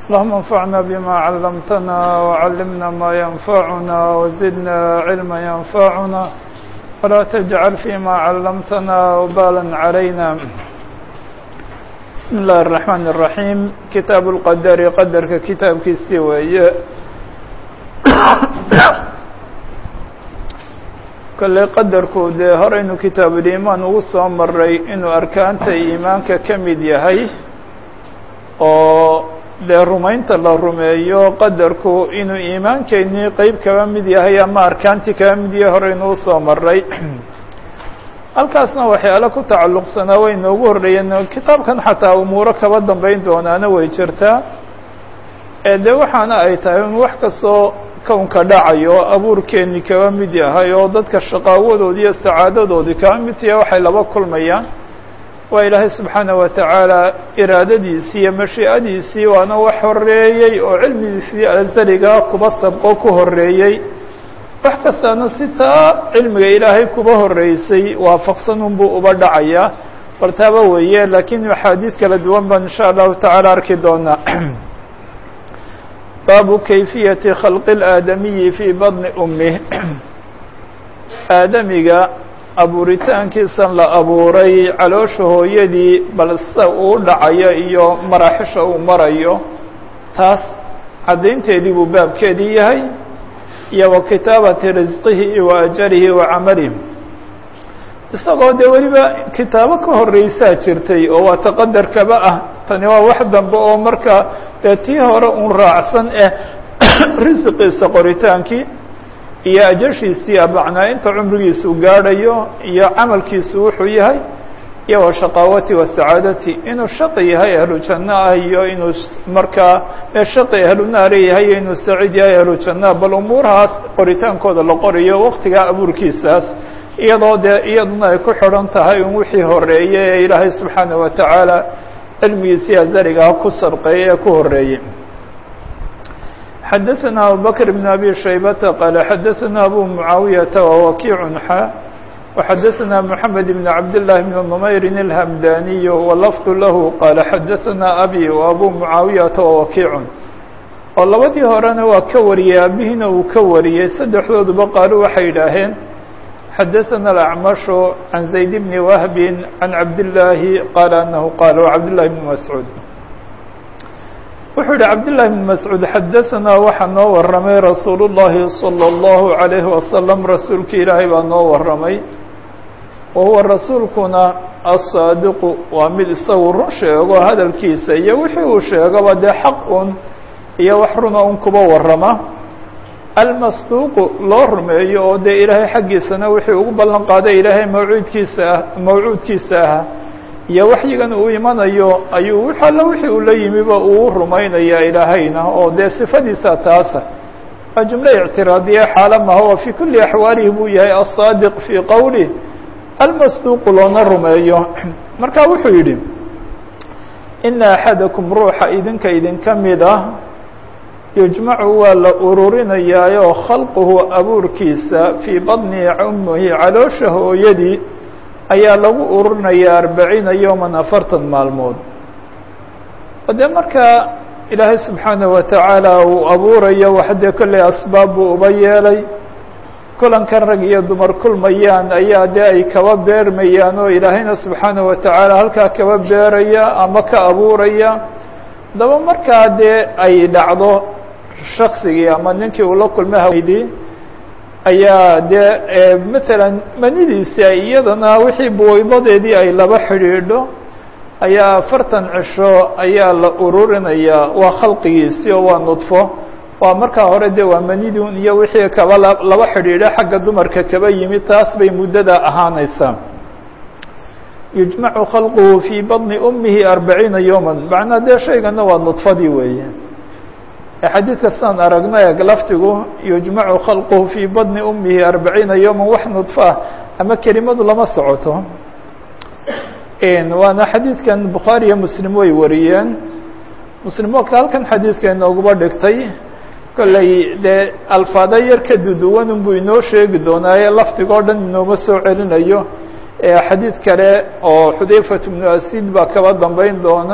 اللهم انفعنا بما علمتنا وعلمنا ما ينفعنا وزدنا علما ينفعنا ولا تجعل فيما علمتنا وبالا علينا بسم الله الرحمن الرحيم كتاب القدر قدرك كتاب كيستوي kolley qadarku dee horeynu kitaabuliimaan ugu soo maray inuu arkaanta iimaanka ka mid yahay oo dee rumaynta la rumeeyo qadarku inuu iimaankeenii qeyb kaba mid yahay ama arkaantii kaba mid yahay horeynu usoo maray halkaasna waxyaalo ku tacalluqsanaa way noogu horreeyeen kitaabkan xataa umuuro kaba dambeyn doonaana way jirtaa ee dee waxaana ay tahay in wax kastoo kownka dhacayo abuurkeeni kaba mid yahay oo dadka shaqaawadoodii iyo sacaadadoodii kaba mid yahay waxay laba kulmayaan waa ilaahay subxaana wa tacaala iraadadiisii iyo mashiicadiisii waana wax horeeyey oo cilmigiisii azaliga kuba sabqo ku horeeyey wax kastaana si taa cilmiga ilaahay kuba horeysay waafaqsan unbuu uba dhacayaa bal taaba weeye laakiin axaadiid kala duwan baan insha allahu tacaala arki doonaa baabu kayfiyati khalqi اlaadamiyi fii badni umih aadamiga abuuritaankiisan la abuuray caloosha hooyadii bal sida uu dhacayo iyo maraaxisha uu marayo taas caddaynteedii buu baabkeedii yahay iyo wa kitaabati risqihi wa ajalihi wa camalih isagoo dee weliba kitaabo ka horreysaa jirtay oo waa taqadarkaba ah tani waa wax dambe oo marka dee tii hore un raacsan eh risiqiisa qoritaankii iyo ajashiisii abacnaa inta cumrigiisu gaadhayo iyo camalkiisu wuxuu yahay iyo wa shaqaawati wa sacaadati inuu shaqi yahay ahlu janno ah iyo inuu markaa shaqi ahlu naari yahay iyo inuu saciid yahay ahlu janno bal umuurahaas qoritaankooda la qoriyo waqtigaa abuurkiisaas iyadoo dee iyaduna ay ku xidhan tahay in wixii horeeye ee ilaahay subxaana wa tacaala cilmigiisii azaligaa ku sarqeeyey ee ku horeeyey xadaثna abubakr بn abi shaybata qaala xadaثna abu mucaawiyaةa wawakiic xa وxadaثna mحamed بn cabdالlahi بn نmayri الhamdaniy walafdu lahu qaala xadaثna abi وabu mucaawiyaةa wawakiic oo labadii horena waa ka wariyey aabihiina uu ka wariyey saddexdooduba qaalo waxay idhaaheen xadaثna الأcmaشh عan زayd bn whb عan cabdالlahi qaala anahu qaal cabdالlahi bn mascuud wuxuu yihi cabdالlahi bn mascuud xadaثanaa waxaa noo waramay rasuul الlahi salى الlahu عalayhi wasalam rasuulki ilaahay baa noo waramay wa huwa rasuulkuna aلsaadiqu waa mid isagu run sheego hadalkiisa iyo wixii uu sheegaba dee xaq un iyo wax runa un kuba warama almasduuqu loo rumeeyo oo dee ilaahay xaggiisana wixii ugu ballan qaaday ilaahay mawcuudkiisa ah mawcuudkiisa ah iyo waxyigan uu imanayo ayuu wix alla wixii uu la yimiba uu rumaynaya ilaahayna oo dee sifadiisa taasa waa jumle ictiraadiye xaala maha oo fii kuli axwaalihi buu yahay aلsaadiq fii qowlih almasduuqu loona rumeeyo marka wuxuu yidhi ina axadakum ruuxa idinka idinka mid ah yujmacu waa la ururinayaayo khalquhu abuurkiisa fii badni ummihi caloosha hooyadii ayaa lagu ururinayaa arbaciina yowman afartan maalmood o dee markaa ilaahay subxaanaه wa tacaala uu abuurayo wax dee kolley asbaab buu uba yeelay kulankan rag iyo dumar kulmayaan ayaa dee ay kaba beermayaan oo ilaahayna subxaanaه wa tacaala halkaa kaba beeraya ama ka abuuraya daba markaa dee ay dhacdo shaksigii ama ninkii uu la kulmay hawydii ayaa dee matalan manidiisi ay iyadana wixii buweydadeedii ay laba xidhiidho ayaa afartan cisho ayaa la ururinayaa waa khalqigiisii oo waa nudfo waa markaa hore dee waa manidun iyo wixii kaba laba xidhiidho xagga dumarka kaba yimid taas bay muddada ahaanaysaa yujmacu khalquhu fii badni umihi arbaciina yowman macnaa dee shaygana waa nudfadii weeye xadiidka sidaan aragno eeg laftigu yujmacu khalquhu fii badni umihi arbaciina yowman wax nudfa ama kelimadu lama socoto waana xadiidkan bukhaari iyo muslim way wariyeen muslim oka halkan xadiidka inoogaba dhigtay kolley dee alfaado yar ka duduwan unbuu inoo sheegi doonaaye lafdigoo dhan inooma soo celinayo xadiid kale oo xudayfat bnu asid baa kaba dambeyn doona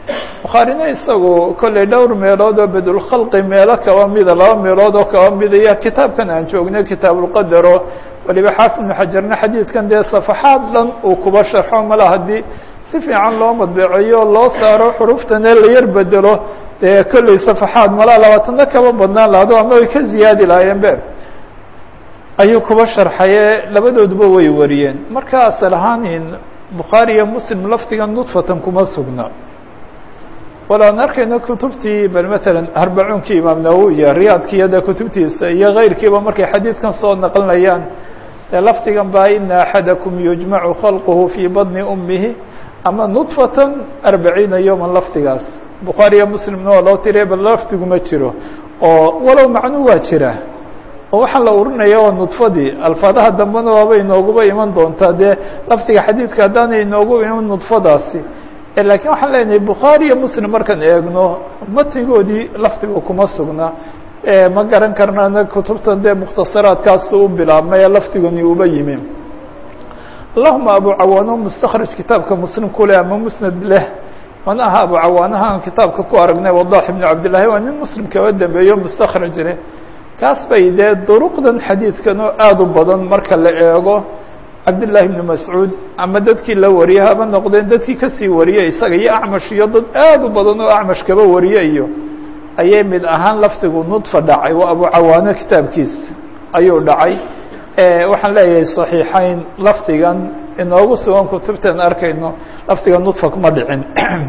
bukhaarina isagu kolley dhowr meelood oo bedulkhalqi meelo kaba mida laba meelood oo kaba midaya kitaabkan aan joognay kitaabulqadaro waliba xaafid ibnu xajarna xadiidkan dee safaxaad dhan uu kuba sharxo mala haddii si fiican loo madbeeceeyo loo saaro xuruftane la yar bedelo dee kolley safaxaad malaa labaatano kaba badnaan lahado ama way ka ziyaadi lahaayeen be ayuu kuba sharxaye labadooduba way wariyeen marka asal ahaanin bukhaari iyo muslim lafdiga nudfatan kuma sugna wala an arkayno kutubtii bal matalan arbacuunkii imaam nawowi iyo riyaadkiiyo dee kutubtiisa iyo keyrkiiba markay xadiidkan soo naqlinayaan dee lafdigan baa ina axadakum yujmacu khalquhu fii badni umihi ama nudfatan arbaciina yowman lafdigaas bukhaari iyo muslimna waa loo tiriya bal lafdiguma jiro oo walow macnu waa jira oo waxaa la urinaya waa nudfadii alfaadaha dambena waaba inooguba iman doontaa dee lafdiga xadiidka haddaanay inoogu iman nudfadaasi lakiin waxaan leenahay bukhaari iyo muslim markaan eegno matnigoodii lafdiga kuma sugna ma garan karnana kutubtan dee mukhtasaraadkaas u bilaabmay ee lafdigani uba yimi allahuma abu cawaano mustakraj kitaabka muslim ku leh ama musnad leh mana aha abu cawaanaha aan kitaabka ku aragnay wadax ibnu cabdillahi waa nin muslim kaba dambeeyo mustakraj leh kaas bay dee duruqdan xadiidkan oo aada u badan marka la eego cabdالlahi ibn mascuud ama dadkii la wariyey haba noqdeen dadkii kasii wariyey isaga iyo acmash iyo dad aad u badan oo acmash kaba wariye iyo ayay mid ahaan lafdigu nudfa dhacay waa abu cawaano kitaabkiisa ayuu dhacay waxaan leeyahay صaxiixayn lafdigan inoogu sugan kutubteen arkayno lafdiga nudfa kuma dhicin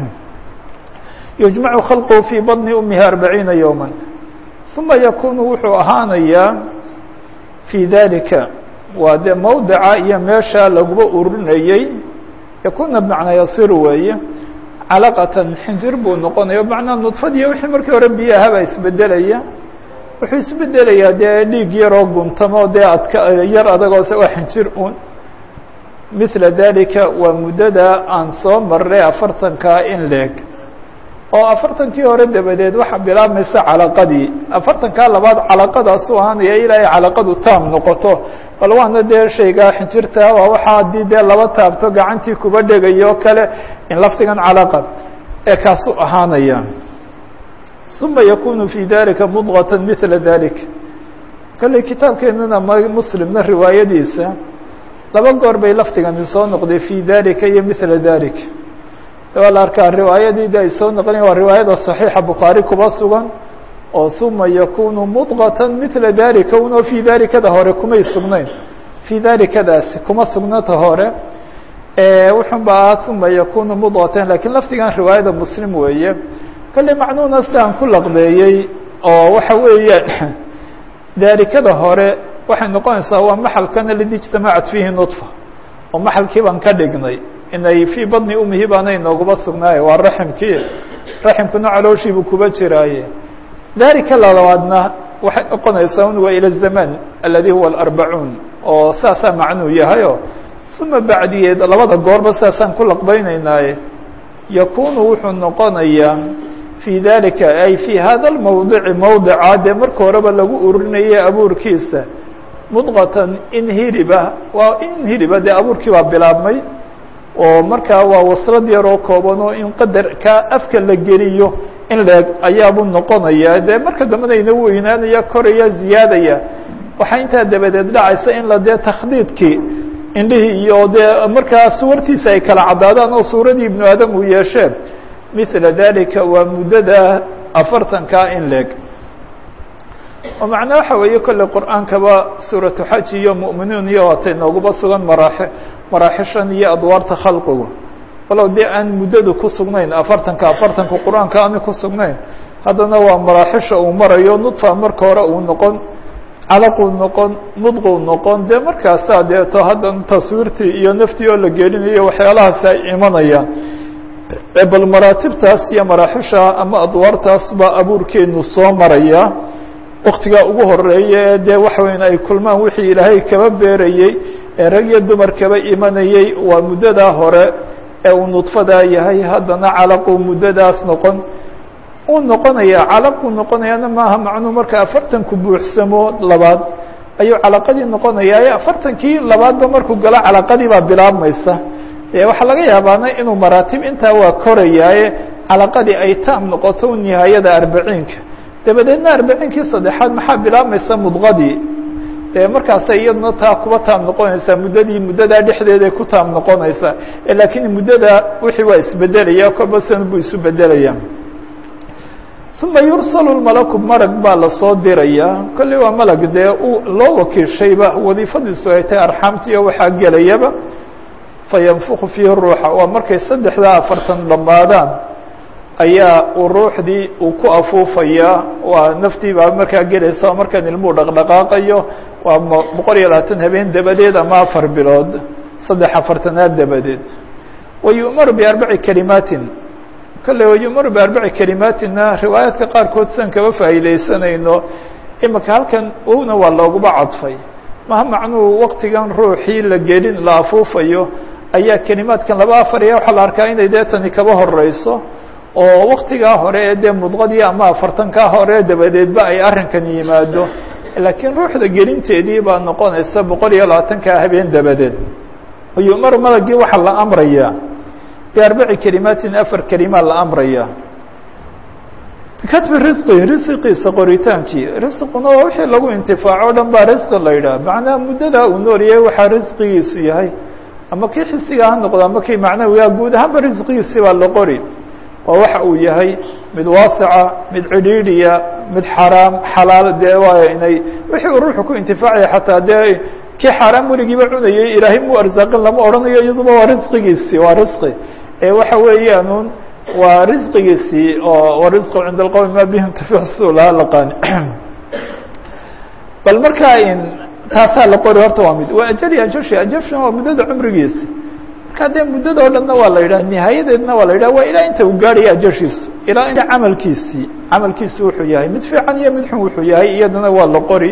yujmacu khalqhu fii badni umihi arbaciina yowma uma yakunu wuxuu ahaanayaa fii dalika waa dee mawdica iyo meesha laguba urinayey yakuna bmacnaa yasir weeye calaqatan xinjir buu noqonaya bmacnaa nudfadiiyo wixii markii hore biyahabaa isbedelaya wuxuu isbedelayaa dee dhiig yaroo guntamo dee adka yar adagoo waa xinjir un mila dalika waa muddada aan soo marray afartankaa in leeg oo afartankii hore dabadeed waxaa bilaabmaysa calaqadii afartankaa labaad calaqadaasu ahaanaya ilaa ay calaqadu taam noqoto bal waana dee shaygaa xinjirta waa waxa haddii dee laba taabto gacantii kuba dhegayo kale in lafdigan calaqa ee kaasu ahaanaya uma yakunu fi dalika mudغata mila dalik kolley kitaabkeenana m muslimna riwaayadiisa laba goor bay lafdigani soo noqday fi dalika iyo mila dalik waa la arkaa riwaayadiidi ay soo noqonayan waa riwaayada صaxiixa bukhaari kuba sugan oo uma yakunu mudغata mila dalika unoo fi dalikada hore kumay sugnayn fi dalikadaasi kuma sugnata hore wuxun ba aha uma yakunu mudغatan lakiin lafdigan riwaayada muslim weeye kolley macnuuna sidaan ku laqbeeyey oo waxa weeye dalikada hore waxay noqonaysaa waa maxalkan aladi ijtamacat fiihi nudfa oo maxalkii baan ka dhignay inay fii badni umihi baana inooguma sugnaaye waa raximkii raximkuna calooshiibuu kuba jiraaye dalika lalabaadna waxay noqonaysaa un waa ila zaman aladi huwa alarbacuun oo saasaa macnuu yahayo uma bacdigeed labada goorba saasaan ku laqbaynaynaaye yakunu wuxuu noqonayaa fii dalika ay fii hada lmawdici mawdica dee marka horeba lagu urinayay abuurkiisa mudqatan in hiliba waa in hiliba dee abuurkii baa bilaabmay oo markaa waa waslad yaroo kooban oo in qadarka afka la geliyo in leeg ayaabuu noqonaya dee marka dambena ina weynaanaya koraya ziyaadaya waxaa intaa dabadeed dhacaysa in la dee takhdiidkii indhihii iyo dee markaa suwartiisa ay kala caddaadaan oo suuradii ibnu aadam uu yeeshee mila dalika waa muddada afartankaa in leeg oo macnaa waxa weeye kolley qur-aankaba suuratu xaj iyo mu'miniin iyo waatay nooguba sugan maraaxi maraaxishan iyo adwaarta khalqigu walow dee aan muddadu ku sugnayn afartanka afartanka qur-aanka aani ku sugnayn haddana waa maraaxisha uu marayo nudfa marka hore uu noqon calaquu noqon mudquu noqon dee markaasaa deeto haddan taswiirtii iyo naftii oo la gelinayo waxyaalahaasi ay imanayaan bal maraatibtaas iyo maraaxisha ama adwaartaas baa abuurkeenu soo maraya waktigaa ugu horeeya ee dee waxa weyan ay kulmaan wixii ilaahay kaba beerayey ee rag iyo dumar kaba imanayey waa muddadaa hore ee uu nudfadaa yahay haddana calaquu muddadaas noqon uu noqonaya calaquu noqonayaana maaha macnuu marka afartanku buuxsamo labaad ayuu calaqadii noqonayaa afartankii labaadba markuu galo calaqadii baa bilaabmaysa waxaa laga yaabaana inuu maraatib intaa waa korayaaye calaqadii ay taam noqoto nihaayada arbaciinka dabadeedna arbaciinkii saddexaad maxaa bilaabmaysa mudqadii dee markaasay iyaduna taa kuba taam noqonaysaa muddadii muddadaa dhexdeeday ku taam noqonaysaa laakiin muddada wixii waa isbedelaya kolba san buu isu bedelaya uma yursalu malaku marag baa lasoo dirayaa kolley waa malag dee loo wakiishayba wadiifadiisu ay tahay arxaamtiiyo waxaa gelayaba fayanfuku fiihi ruuxa waa markay saddexdaa afartan dhammaadaan ayaa uu ruuxdii uu ku afuufayaa waa naftii baa markaa gelaysa markaan ilmuhu dhaqdhaqaaqayo waa boqol iyo labaatan habeen dabadeed ama afar bilood saddex afartanaad dabadeed wayu'maru biarbaci kalimaatin kolley wayu'maru biarbaci kalimaatinna riwaayaadka qaarkood sian kaba faa'iidaysanayno imika halkan owna waa looguba cadfay maha macnuhu waktigan ruuxii la gelin la afuufayo ayaa kelimaadkan laba afariya waxaa la arkaa inay dee tani kaba horeyso oo waktigaa hore ee dee mudqadii ama afartankaa hore dabadeedba ay arrinkan yimaado laakiin ruuxda gelinteedii baa noqonaysa boqol iyo labaatankaa habeen dabadeed yu'maru malagii waxaa la amrayaa biarbaci kelimaatin afar kelimaa la amraya bikatbi risqi risqiisa qoritaankii risquna waa wixii lagu intifaaco o dhan baa risqi la yidhaha macnaha muddadaa uu noolyahay waxaa risqigiisu yahay ama kii xisiga ha noqdo ama kii macnawiga guud ahaanba risqigiisi baa la qori waa waxa uu yahay mid waasica mid cidhiidhiya mid xaraam xalaal dee waa inay wixii uu ruuxu ku intifaacaya xataa dee kii xaaraam weligiiba cunayay ilaahay muu arsaaqin lama odhanayo iyaduba waa risqigiisii waa risqi ee waxa weeyaanuun waa risqigiisii oo warisqu cinda alqowmi ma bihi intificsu laha laqaani bal markaa in taasaa la qori horta waa mid waa ajali ajashi ajashuna waa muddada cumrigiisi marka dee muddada o dhanna waa la yidhaha nihaayadeedna waa la yidhaha waa ilaa inta uu gaarhaya ajashiisu ilaa inta camalkiisii camalkiisu wuxuu yahay mid fiican iyo mid xun wuxuu yahay iyadana waa la qori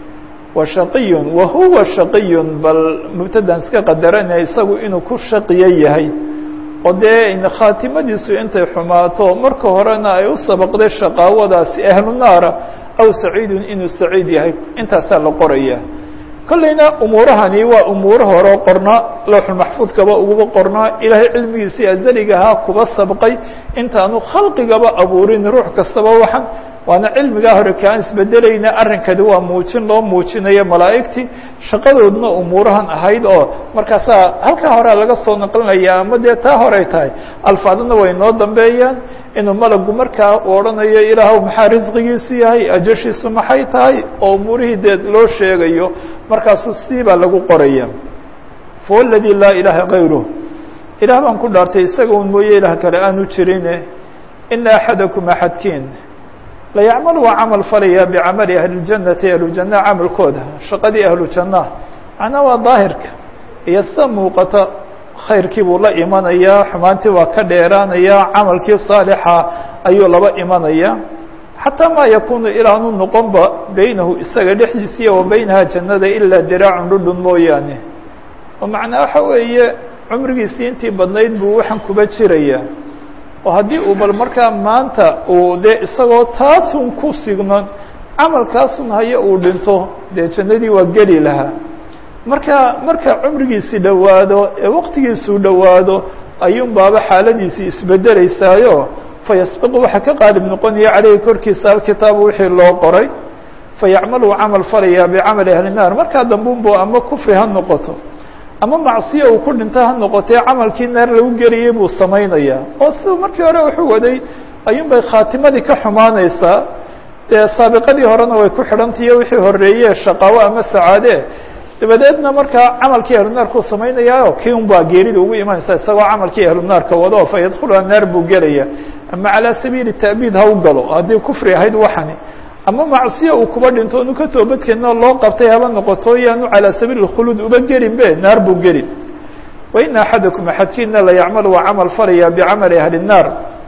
wa shaqiyun wa huwa shaqiyun bal mubtadan iska qadarana isagu inuu ku shaqiyo yahay oo dee khaatimadiisu intay xumaato marka horena ay u sabaqday shaqaawadaasi ahlu naara aw saciidun inuu saciid yahay intaasaa la qoraya kolleyna umuurahani waa umuuro hore qornaa lowxulmaxfuudkaba uguba qornaa ilaahay cilmigiisii azaligahaa kuba sabqay intaanu khalqigaba abuurin ruux kastaba waxan waana cilmigaa hore kaan isbedelayna arrinkani waa muujin loo muujinayo malaa'igtii shaqadoodna umuurahan ahayd oo markaasaa halkaa horea laga soo naqlinaya ama dee taa horey tahay alfaadana way noo dambeeyaan inuu malagu markaa u odhanayo ilaahw maxaa risqigiisu yahay ajashiisu maxay tahay oo umuurihii dee loo sheegayo markaasuu sidii baa lagu qoraya fahuwa aladi laa ilaaha kayruh ilaah baan ku dhaartay isaga un mooye ilaah kale aanu jirine ina axadakum axadkiin layacmal waa camal falaya bicamali ahli اljannati ahlujanna camalkooda shaqadii ahlujanna macnaa waa daahirka iyo sida muuqata khayrkii buu la imanayaa xumaantii waa ka dheeraanaya camalkii saalixa ayuu laba imanaya xataa maa yakunu ilaanu noqonba beynahu isaga dhexdiisiiya wa beynaha jannada ilaa diraacun dhudhun mooyaane oo macnaa waxa weeye cumrigiisii intii badnayd buu waxaan kuba jiraya oo haddii uu bal markaa maanta uu dee isagoo taasun ku signon camalkaasun hayo uu dhinto dee jannadii waa geli lahaa marka marka cumrigiisii dhowaado ee waqtigiisuu dhowaado ayuun baaba xaaladiisii isbedelaysaayo fayasbiqu waxaa ka qaalib noqonaya caleyhi korkiisa alkitaabu wixii loo qoray fayacmalu camal falaya bicamali ahli naar markaa dambunbu ama kufri ha noqoto ama macsiyo uu ku dhinto ha noqotee camalkii naar lagu geliyey buu samaynayaa oo siduu markii hore wuxuu waday ayuun bay khaatimadii ka xumaanaysaa dee saabiqadii horena way ku xidhantahiyo wixii horeeye shaqaawo ama sacaade dabadeedna markaa camalkii ahlunaarkuu samaynayaayo kii un baa geerida ugu imanaysa isagoo camalkii ahlunaarka wado fa yadkhuluha naar buu gelaya ama calaa sabiili ta'biid ha u galo haddii kufri ahayd waxani ama macsiyo uu kuba dhinto onu ka toobadkeenoo loo qabtay haba noqoto yaanu calaa sabiili اkhuluud uba gelin be naar buu gelin waina axadakum axadkiina la yacmalu waa camal falaya bicamali ahli الnaar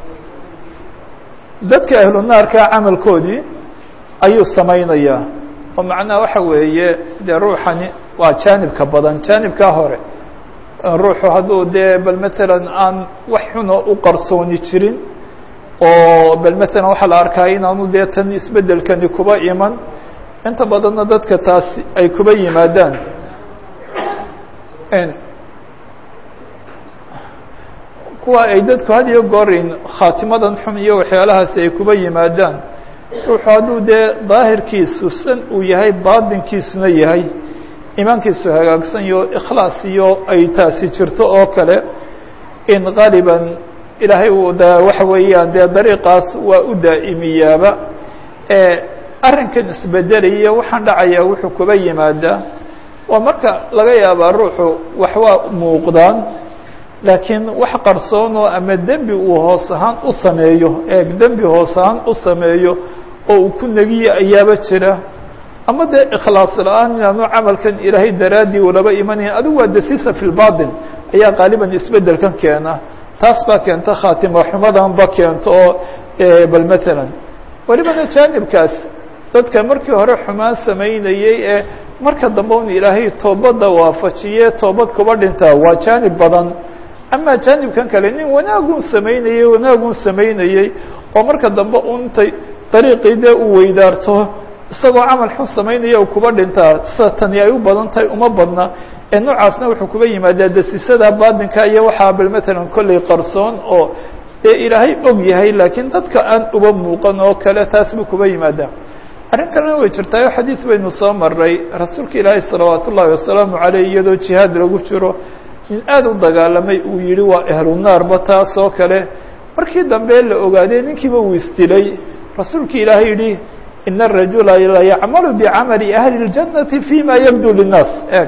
dadka ahlu naarka camalkoodii ayuu samaynayaa oo macnaha waxa weeye dee ruuxani waa jaanibka badan jaanibkaa hore ruuxu hadduu dee bal matalan aan wax xuno u qarsooni jirin oo bal matalan waxaa la arkaa inaanu dee tan isbedelkani kuba iman inta badanna dadka taasi ay kuba yimaadaan kuwa ay dadku had iyo goorin khaatimadan xun iyo waxyaalahaasi ay kuba yimaadaan ruuxu hadduu dee daahirkiisu san uu yahay baatinkiisuna yahay iimaankiisu hagaagsan iyo ikhlaas iyo ay taasi jirto oo kale in qaaliban ilaahay uu da waxa weeyaan dee dariiqaas waa u daa'imiyaaba arrinkan isbedelaya waxaan dhacayaa wuxuu kuba yimaadaa waa marka laga yaabaa ruuxu wax waa muuqdaan laakiin wax qarsoonoo ama dembi uu hoos ahaan u sameeyo eeg dembi hoos ahaan u sameeyo oo uu ku negiye ayaaba jira ama dee ikhlaas la-aan inaanu camalkan ilaahay daraaddii ulaba imanayn adigu waa dasisa fi lbatin ayaa qaaliban isbedelkan keena taas baa keenta khaatima xumadanba keento oo bal matalan welibana jaanibkaas dadka markii hore xumaan samaynayey ee marka dambe un ilaahay toobadda waafajiye toobad kuba dhintaa waa jaanib badan ama jaanibkan kale nin wanaagun samaynayey wanaagun samaynayey oo marka dambe untay dariiqii dee uu weydaarto isagoo camal xun samaynaya u kuba dhintaa sida tani ay u badan tahay uma badna ee noocaasna wuxuu kuba yimaadaa dasisada baatinka iyo waxaa bal matalan kolley qarsoon oo dee ilaahay og yahay laakiin dadka aan uba muuqan oo kale taas buu kuba yimaadaa arrin kalena way jirtaayo xadiis baynu soo maray rasuulka ilaahay salawaat ullaahi wasalaamu caleyh iyadoo jihaad lagu jiro nin aada u dagaalamay uu yihi waa ahlu naarba taas oo kale markii dambe la ogaadee ninkiiba uu isdilay rasuulka ilaahay yihi ina arajula la yacmalu bicamali ahli اljannati fima yabdu linnaas eeg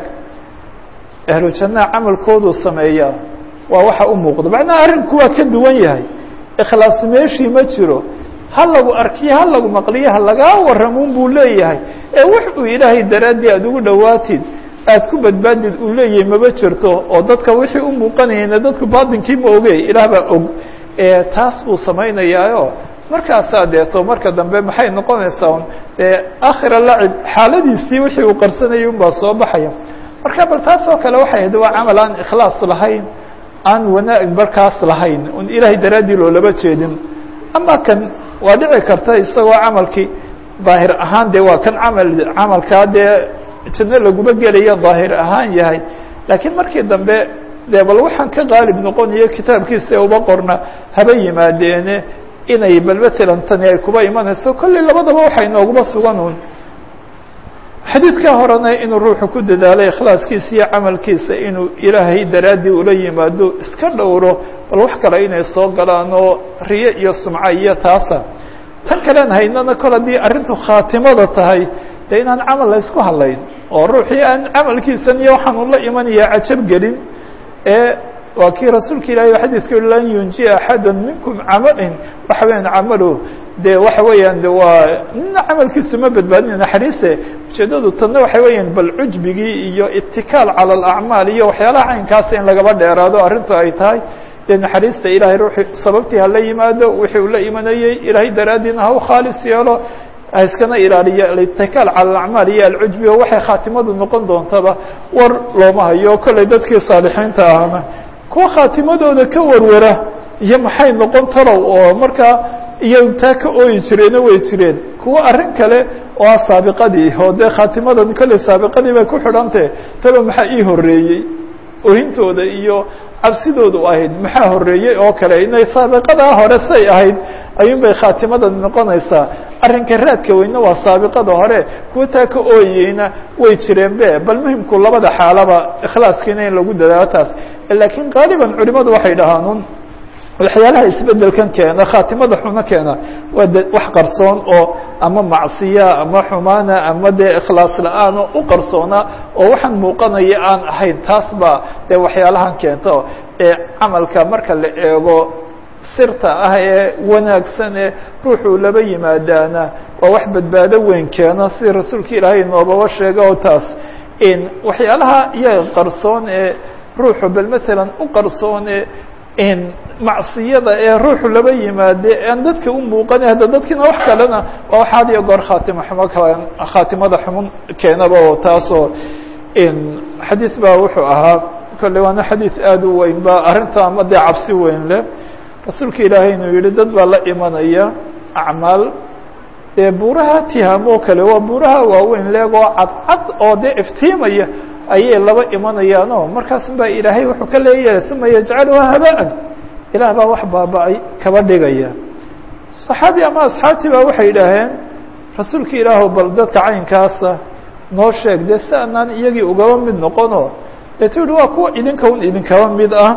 ahlu jannaha camalkooduu sameeyaa waa waxa u muuqda macnaha arrinku waa ka duwan yahay ikhlaas meeshii ma jiro ha lagu arkiyo ha lagu maqliyo ha lagaa warramuun buu leeyahay ee wax uu ilaahay daraaddii aada ugu dhowaatid aad ku badbaadid uu leeyahay maba jirto oo dadka wixii u muuqanayana dadku baatinkii ma oge ilaah baa og taas buu samaynayaayo markaasaa deeto marka dambe maxay noqonaysaa un dee akhira lacib xaaladiisii wixii uu qarsanayay un baa soo baxaya marka bal taas oo kale waxay ahayd waa camal aan ikhlaas lahayn aan wanaag markaas lahayn un ilaahay daraaddii loolaba jeedin ama kan waa dhici karta isagoo camalkii daahir ahaan dee waa kan camal camalkaa dee janno laguma gelaya daahir ahaan yahay laakiin markii dambe dee bal waxaan ka qaalib noqonayo kitaabkiisa uba qorna haba yimaadeene inay bal matalan tani ay kuba imanayso kolley labadaba waxay nooguma sugan un xadiidka horena inuu ruuxu ku dadaalo ikhlaaskiisa iyo camalkiisa inuu ilaahay daraaddii ula yimaado iska dhowro bal wax kale inay soo galaan oo riyo iyo sumco iyo taasa tan kalean haynana kol haddii arrintu khaatimada tahay dee inaan camal la ysku hadlayn oo ruuxii aan camalkiisan iyo waxaan ula imanaya cajab gelin ee waa kii rasuulka ilahi xadiidka lan yunjiya axada minkum camalin waxa weeyaan camalo de waxa weeyaan de waa nina camalkiisu ma badbaadina naxariise ujeedadu tanna waxa weeyaan bal cujbigii iyo itikaal cala alacmaal iyo waxyaalaha caynkaasa in lagaba dheeraado arrintu ay tahay dee naxariista ilahay ruuxi sababtii hala yimaado wixii uu la imanayey ilaahay daraaddiina ha u khaalis yeelo ha iskana ilaaliyo alitikaal cala alacmaal iyo alcujbi oo waxay khaatimadu noqon doontaba war looma hayo kolley dadkii saalixiinta ahna kuwa khaatimadooda ka warwara iyo maxay noqon tarow oo markaa iyo taa ka ooyi jireeno way jireen kuwa arrin kale oo ah saabiqadii oo dee khaatimadan kolley saabiqadii bay ku xidhantah taba maxaa ii horeeyey ohintooda iyo cabsidoodu ahayd maxaa horeeyey oo kale inay saabiqadaa hore say ahayd ayuun bay khaatimadan noqonaysaa arrinka raadka weyne waa saabiqada hore kuwa taa ka ooyeyna way jireen be bal muhimku labada xaalaba ikhlaaskiina in lagu dadaalo taas laakiin qaaliban culimadu waxay dhahaan un waxyaalaha isbedelkan keena khaatimada xuno keena waa de wax qarsoon oo ama macsiya ama xumaana ama dee ikhlaas la-aan oo u qarsoona oo waxaan muuqanaya aan ahayn taas baa dee waxyaalahan keento ee camalka marka la eego sirta ah ee wanaagsan ee ruuxuu laba yimaadaana waa wax badbaado weyn keena sida rasuulka ilaahay noobaba sheega oo taas waxyaalaha iyaga qarsoon ee ruuxu bal matalan u qarsoon ee macsiyada ee ruuxu laba yimaade aan dadka u muuqana hadda dadkiina wax kalena waa wax had iyo goor khaatima xumo kale khaatimada xumun keenaba oo taasoo xadiis baa wuxuu ahaa kolley waana xadiis aada u weyn ba arrinta ama dee cabsi weyn leh rasuulka ilaahay inuu yihi dad baa la imanaya acmaal dee buuraha tihaam oo kale waa buuraha waaweyn leegoo cadcad oo dee iftiimaya ayay laba imanayaano markaas baa ilaahay wuxuu ka leeyahay uma yajcaluha habaan ilaah baa wax baaba-ay kaba dhigaya saxaabi ama asxaabtii baa waxay idhaaheen rasuulka ilaahu bal dadka caynkaasa noo sheeg dee si anaan iyagii ugaba mid noqono deetu yihi waa kuwa idinka un idinkaba mid ah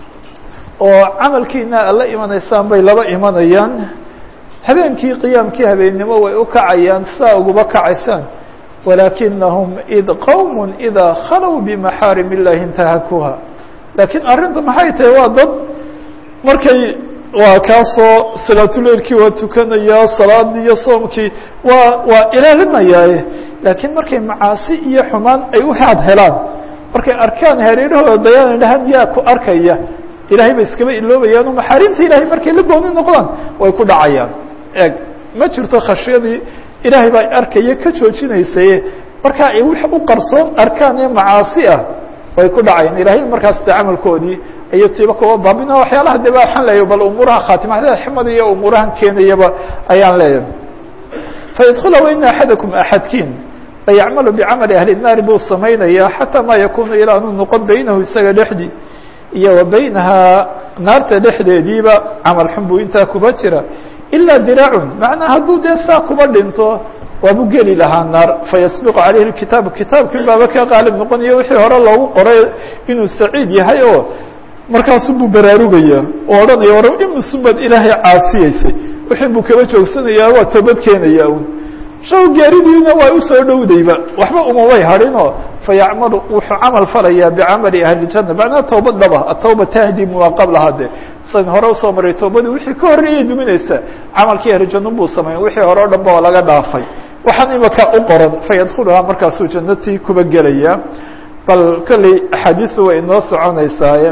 oo camalkiina ala imanaysaan bay laba imanayaan habeenkii qiyaamkii habeennimo way u kacayaan saa uguba kacaysaan walaakinahum id qowm idaa khalow bimaxaarim illahi intahakuha laakiin arrintu maxay tahay waa dad markay waa kaasoo salaatuleilkii waa tukanayaa salaadii iyo soomkii waa waa ilaalinayaaye laakiin markay macaasi iyo xumaan ay u haad helaan markay arkaan hareerahooda dayaan dhahaan yaa ku arkaya ilahay bay iskaba iloobayaan oo maxaarimta ilahay markay la gooni noqdaan way ku dhacayaan eeg ma jirto khashyadii ilaahay baa arkaya ka joojinaysaye markaa ay wix u qarsoon arkaan ee macaasi ah way ku dhacayaan ilahay markaas de camalkoodii ayay tiba kuba baabina waxyaalaha de baan leeyahy bal umuuraha khaatimada ximada iyo umuurahan keenayaba ayaan leeyahay faydkula waina axadakum axadkiin layacmalu bicamali ahli الnaari buu samaynayaa xataa ma yakunu ilaa anu noqon beynahu isaga dhexdii iyo wa beynahaa naarta dhexdeediiba camal xun buu intaa kuba jira ilaa diraacun macnaa hadduu dee saa kuba dhinto waabu geli lahaa naar fayasbiqu calayhi kitaab kitaabkii baaba ka qaalib noqonayo wixii hore loogu qoray inuu saciid yahay oo markaasu buu baraarugaya oo odhanaya war imisubad ilaahay caasiyeysay wixii buu kaba joogsanayaa waa toobad keenaya un shaw gaaridiina waa usoo dhowdayba waxba umamay hadhinoo fayacmalu wuxuu camal falayaa bicamali ahli janna macnaha toobad dhaba atawba tahdi maa qablaha de san hore usoo maray toobadii wixii ka horreeyay duminaysa camalkii ahli janna buu sameyn wixii hore o dhan ba laga dhaafay waxaan imaka u qoran fayadkuluhaa markaasuu jannatii kuba gelaya bal kolley axaadiisu way inoo soconaysaaye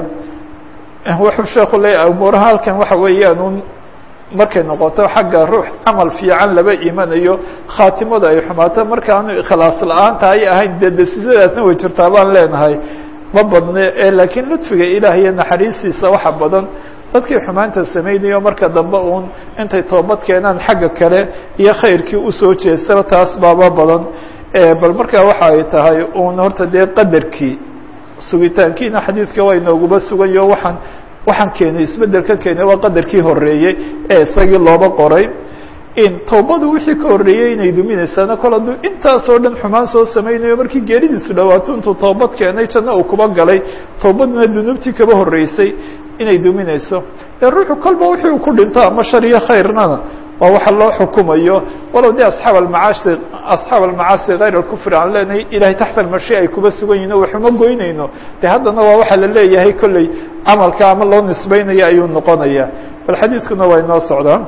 wuxuu sheeku leeyahay umuuraha halkan waxa weeyaan un markay noqoto xagga ruux camal fiican laba imanayo khaatimadu ay xumaato markaanu ikhlaas la-aanta ay ahayn dee desisadaasna way jirtaa baan leenahay ma badne ee laakiin ludfiga ilaah iyo naxariistiisa waxa badan dadkii xumaanta samaynayo marka dambe uun intay toobad keenaan xagga kale iyo khayrkii usoo jeestaba taas baaba badan bal markaa waxa ay tahay uun horta dee qadarkii sugitaankiina xadiidka waa inooguba sugayo waxaan waxaan keenay isbedelka keenay waa qadarkii horeeyey ee isagii looba qoray in toobadu wixii ka horreeyey inay duminaysaana kol hadduu intaasoo dhan xumaan soo samaynayo markii geeridiisu dhawaato intuu toobad keenay janno uu kuba galay toobaduna dunuubtii kaba horreysay inay duminayso ee ruuxu kolba wixii uu ku dhinto ama shar iyo khayrnana waa waxa loo xukumayo walow de asxaab almacaasi asxaab almacaasi kayr alkufri aan leenahay ilahay taxta almashi ay kuba sugan yihin o waxuma goynayno de haddana waa waxa la leeyahay kolley camalka ama loo nisbeynaya ayuu noqonaya bal xadiiskuna waa inoo socdaa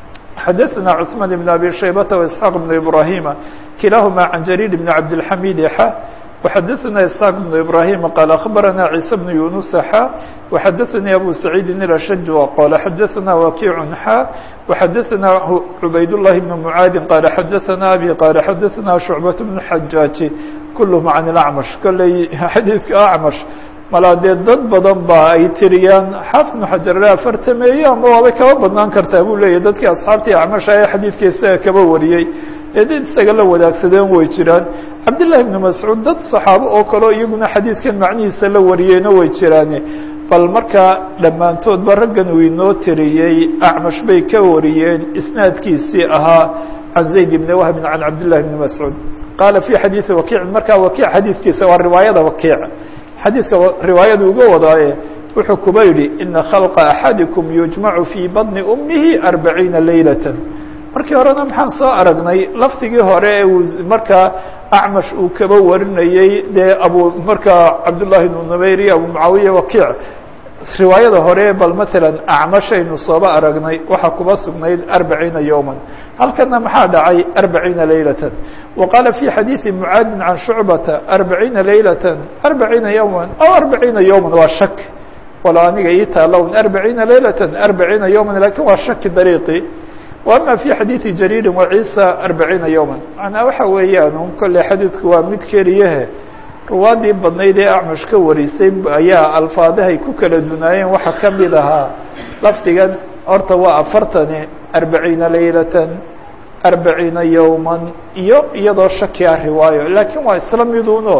xadaثna cثman بn abi shaybata واسحاq بn ibrahima kilahuma can jariir bn cabdالxamid xa وxadaثna isحاq بن ibrahim qال aخbarana عيسى بن yuنuس xa وxadaثnii abu سacيidi الأshج qال xadaثna wakiع xa وxadaثna cubayd الlahi بن mعaadi qال xadaثna abي qال xadaثna شhucbaة بن xajaaji kulhm can الأcmaش kolley xadiidka acmash malaa dee dad badan ba ay tiriyaan xaafid بن xajar afartameeye ama waabay kaba badnaan kartaa buu leeyahy dadkii asxaabtii acmasha ee xadiidka isaga kaba wariyey ee dad isaga la wadaagsadeen way jiraan cabdالlahi بn mascuud dad صaxaabo oo kaleo iyaguna xadiidkan macnihiisa la wariyeyna way jiraane bal markaa dhammaantoodba raggan uu inoo tiriyey acmash bay ka wariyeen isnaadkiisii ahaa can zayd bni wahbin can cabdillahi bni mascuud qaala fi xadiidi wakiicin markaa wakiic xadiidkiisa waa riwaayada wakiic xadiidka riwaayada uga wadaaye wuxuu kuba yidhi ina khalqa axadikum yujmacu fii badni umihi arbaciina leylata markii horena maxaan soo aragnay lafdigii hore ee uu markaa acmash uu kaba warinayey dee abu markaa cabdullahi bnu numayr iyo abu mucaawiya wakiic riwaayada hore bal matalan acmashaynu sooba aragnay waxaa kuba sugnayd arbaciina yowman halkana maxaa dhacay arbaciina leylatan wa qaala fi xadiidi mucaadin can shucbata arbaciina leylatan arbaciina yowman aw arbaciina yowman waa shak walo aniga ii taalown arbaciina leylatan arbaciina yowman lakin waa shaki dariiqi وأmا في xadيiثi jrيri وعيسى أربaعيiنa يوما معنaa waxa weeyaan un kolley xadiidku waa mid keliyahe ruwaadii badnayd ee acmash ka warisay ayaa alfaadahay ku kala dunaayeen waxa ka mid ahaa lafdigan horta waa afartani arbaciina laylatan arbaciina yowman iyo iyadoo shakia riwaayo lakin waa isla miduno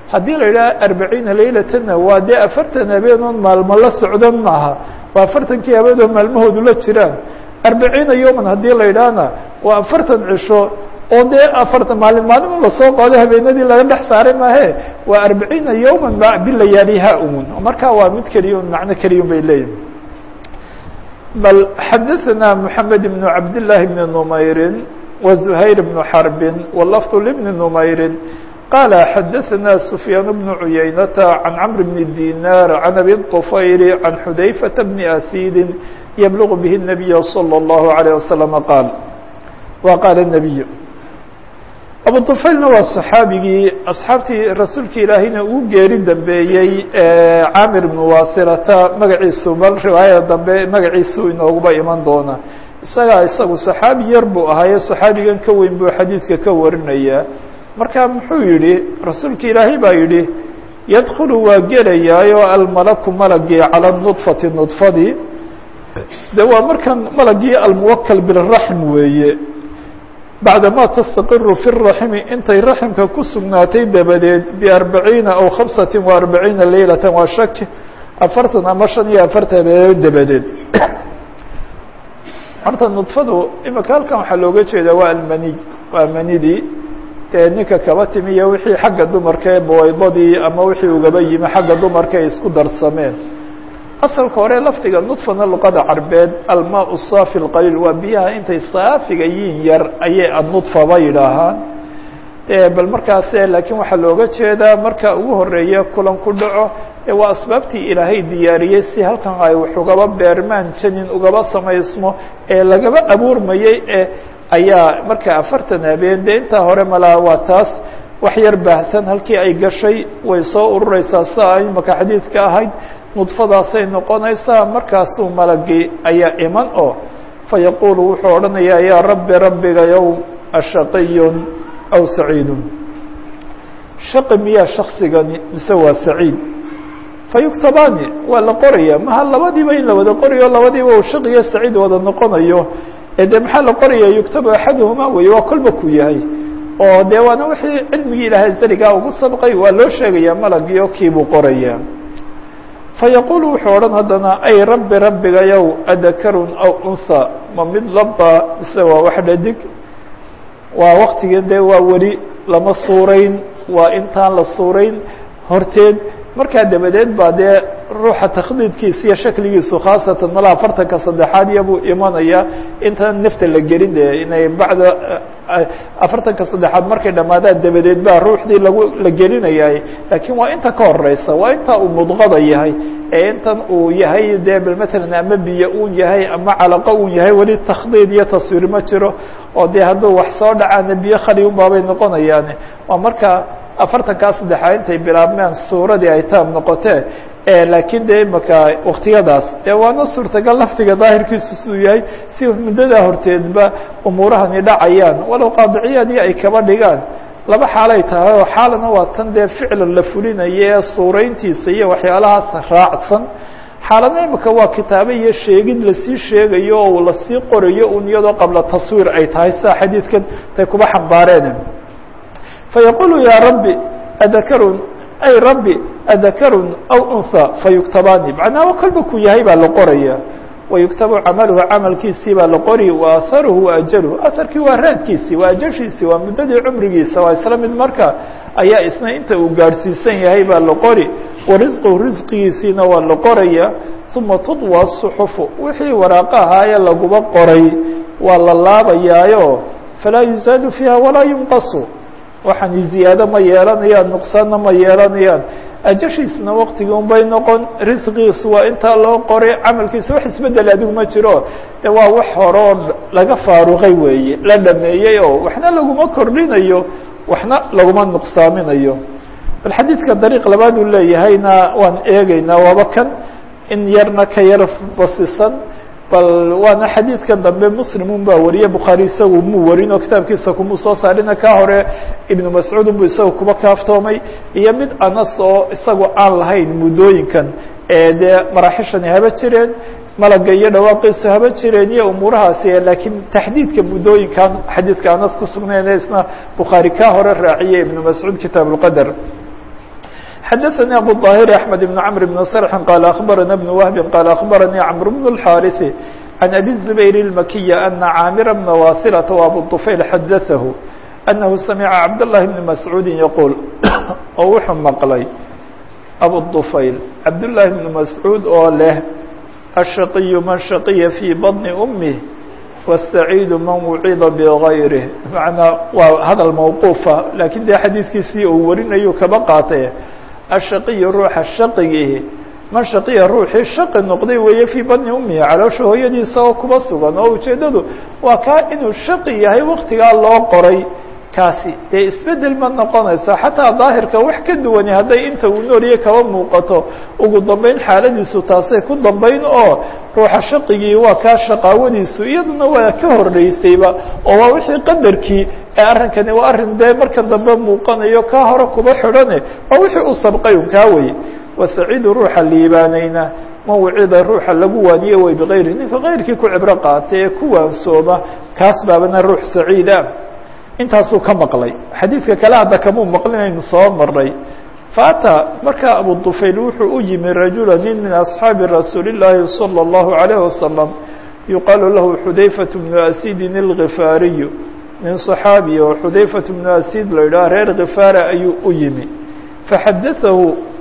haddii la yidhaha arbaciina laylatana waa dee afartan habeenoon maalmo la socdan maaha waa afartankii habeenoo maalmahoodu la jiraan arbaciina yowman haddii la yidhaahna waa afartan cisho oo dee afartan maalin maalin lasoo qaado habeenadii laga dhex saaray maahe waa arbaciina yowman ma bilayaaliha umun marka waa mid keliya un macno keliyun bay leeyihin bal xadaثna mحamed بن cabd للahi بn نmayri وزhayr بن xرbi wlfظ لبn نmayri qال xadaثna سfyaan بن عuyaynةa عan cمr بن dinar عan abi الطfayr عan xudayfaة بn asيdi yblغ bه النabiy slى الlه عليه وsلم qاal wa qaal النabiy abu طufaylna waa صaxaabigii asxaabtii rasuulka ilaahayna uu geeri dambeeyey camir bn wasilata magaciisu bal riwaayada dambe magaciisu inooguba iman doona isagaa isagu صaxaabi yar buu ahaaye صaxaabigan ka weyn buu xadiidka ka warinaya marka muxuu yihi rasuulka ilaahay baa yihi yadkulu waa gelayaayo almalaku malagii calى nudfati nudfadii de waa markan malagii almuwakl biraxm weeye bacdama tastaqiru fi raximi intay raximka ku sugnaatay dabadeed biarbaciina aw khamsati wa arbaciina leylata waa shaki afartan ama shan iyo afartan habeenood dabadeed horta nudfadu imika halkan waxaa looga jeedaa waa almaniy waa manidii dee ninka kaba timiyo wixii xagga dumarka ee bawaydadii ama wixii ugaba yimi xagga dumarka ay isku darsameen asalka hore lafdiga nudfana luqada carbeed almaa saafi اqaliil waa biyaha intay saafiga yiin yar ayay anudfaba yidhaahaan bal markaas laakiin waxaa looga jeedaa marka ugu horeeya kulan ku dhaco waa asbaabtii ilaahay diyaariyey si halkan ay wax ugaba beermaan janin ugaba samaysmo ee lagaba abuurmayey e ayaa marka afartan habeen de intaa hore malaa waa taas wax yar baahsan halkii ay gashay way soo urureysaa sia imaka xadiidka ahayd nudfadaasay noqonaysaa markaasuu malagii ayaa iman oo fayaquulu wuxuu odhanayaa yaa rabbi rabbigayow ashaqiyun aw saciidun shaqi miyaa shaksigani mise waa saciid fayuktabaani waa la qoraya maha labadiiba in la wada qorayo labadiiba uu shaqiyo saciid wada noqonayo ee de maxaa la qoraya yuktabu axaduhuma wey waa kolba ku yahay oo de waana wixii cilmigii ilaahay zarigaa ugu sabqay waa loo sheegaya malagio kiibuu qoraya fayaquulu wuxuu odhan haddana ay rabbi rabbigayow adakarun aw unha ma mid laba mise waa wax dhadig waa waktigii de waa weli lama suurayn waa intaan la suurayn horteed markaa dabadeed baa dee ruuxa takhdiidkiisa iyo shakligiisu khaasatan malaa afartanka saddexaad iyabuu imanaya intaan nafta la gelin de inay bacda afartanka saddexaad markay dhamaadaan dabadeed baa ruuxdii lagu la gelinayay laakiin waa inta ka horeysa waa inta uu mudqada yahay ee intan uu yahay de bal matalan ama biyo uu yahay ama calaqo uu yahay weli takhdiid iyo taswiir ma jiro oo de hadduu wax soo dhacaana biyo khali unbaabay noqonayaan waa marka afartankaa saddexaad intay bilaabmeen suuradii ay taam noqotee laakiin de imaka waktiyadaas de waana suurtagal laftiga daahirkiisu suu yahay si muddadaa horteedba umuurahani dhacayaan walow qaadiciyadii ay kaba dhigaan laba xaalay tahay oo xaalana waa tan dee ficlan la fulinayo ee suurayntiisa iyo waxyaalahaas raacsan xaalana imika waa kitaabo iyo sheegid lasii sheegayo oo lasii qorayo un iyadoo qabla taswiir ay tahay sida xadiidkan tay kuba xambaareen fayaqulu ya rabbi adakarun ay rabbi adakarun aw unha fayuktabaani macnaha kolba ku yahay baa la qoraya wayuktabu camaluhu camalkiisii baa la qori wa aharuhu wa ajaluhu aharkii waa raadkiisii waa ajashiisii waa muddadii cumrigiisa waa isla mid marka ayaa isna inta uu gaadhsiisan yahay baa la qori wa risquhu risqigiisiina waa la qoraya uma tudwa suxufu wixii waraaqo ahaaye laguba qoray waa la laabayaayo falaa yuzaadu fiiha walaa yunqasu waxaani ziyaado ma yeelanayaan nuqsaanna ma yeelanayaan ajashiisna waktigii un bay noqon risqiisu waa intaa loo qoray camalkiisa wax isbedel adigu ma jiro de waa wax hore oo laga faaruqay weeye la dhameeyey oo waxna laguma kordhinayo waxna laguma nuqsaaminayo bal xadiidka dariiq labaad uu leeyahayna waan eegeynaa waaba kan in yarna ka yar basisan bal waana xadiidkan dambe muslimun baa wariye bukhaari isagu muu warin oo kitaabkiisa kumuu soo saarina ka hore ibnu mascuud unbu isaga kuba kaaftoomay iyo mid anas oo isagu aan lahayn muddooyinkan ee dee maraaxishani haba jireen malaga iyo dhawaaqiisu haba jireen iyo umuurahaasi laakiin taxdiidka muddooyinkan xadiidka anas ku sugnayn isna bukhaari ka hore raaciye ibnu mascuud kitaab اlqadr xadaثnي abu الظاhir أحmed بن cمr بن sرح qال أخbarana بن وهب qال أخbarnي cمر بن الحاrث عن أbي الزبير المكي أنa cاamر بن واصلة وأbو الطفyل xadaثه أنه سمع cبد الله بن مسعوud يقول oo wuxuu mqlay أbو الطفyل cبد للhi بن مسعوud oo leh الشhقي maن شhقيa في بطن أمه والسعيد man wucida bغayrه manaa waa hadal mawquufa lakin de xadiidkiisii uu warinayu kaba qaatay ashaqiyu ruuxa shaqigihi man shaqiya ruuxii shaqi noqday weeye fii badni umihi caloosha hooyadiisa oo kuba sugan oo ujeedadu waa kaa inuu shaqi yahay waktigaa loo qoray kaasi dee isbedel ma noqonayso xataa daahirka wax ka duwani hadday inta uu nooliyay kaba muuqato ugu dambeyn xaaladiisu taasay ku dambeyn oo ruuxa shaqigii waa kaa shaqaawadiisu iyaduna waa ka horreysayba oo waa wixii qadarkii ee arrinkani waa arrin dee marka dambe muuqanayo kaa hore kuba xidhane waa wixii u sabqay un kaa weye wasaciidu ruuxa liibaanayna mawcida ruuxa lagu waaniye way bikayri ninka kayrkii ku cibro qaatay ee ku waansooma kaas baabana ruux saciid ah intaasuu ka maqlay xadiidka kale hadda kamuu maqlinaynu soo maray faata markaa abu dufayl wuxuu u yimi rajula nin min asxaabi rasuuli الlaahi salى الlahu عalيه wasalam yuqaalu lahu xudayfaة bnu asidin اlgifaariyu nin صaxaabiya oo xudayfaة bnu asid la yidhaha reer khifaara ayuu u yimi faxadaahu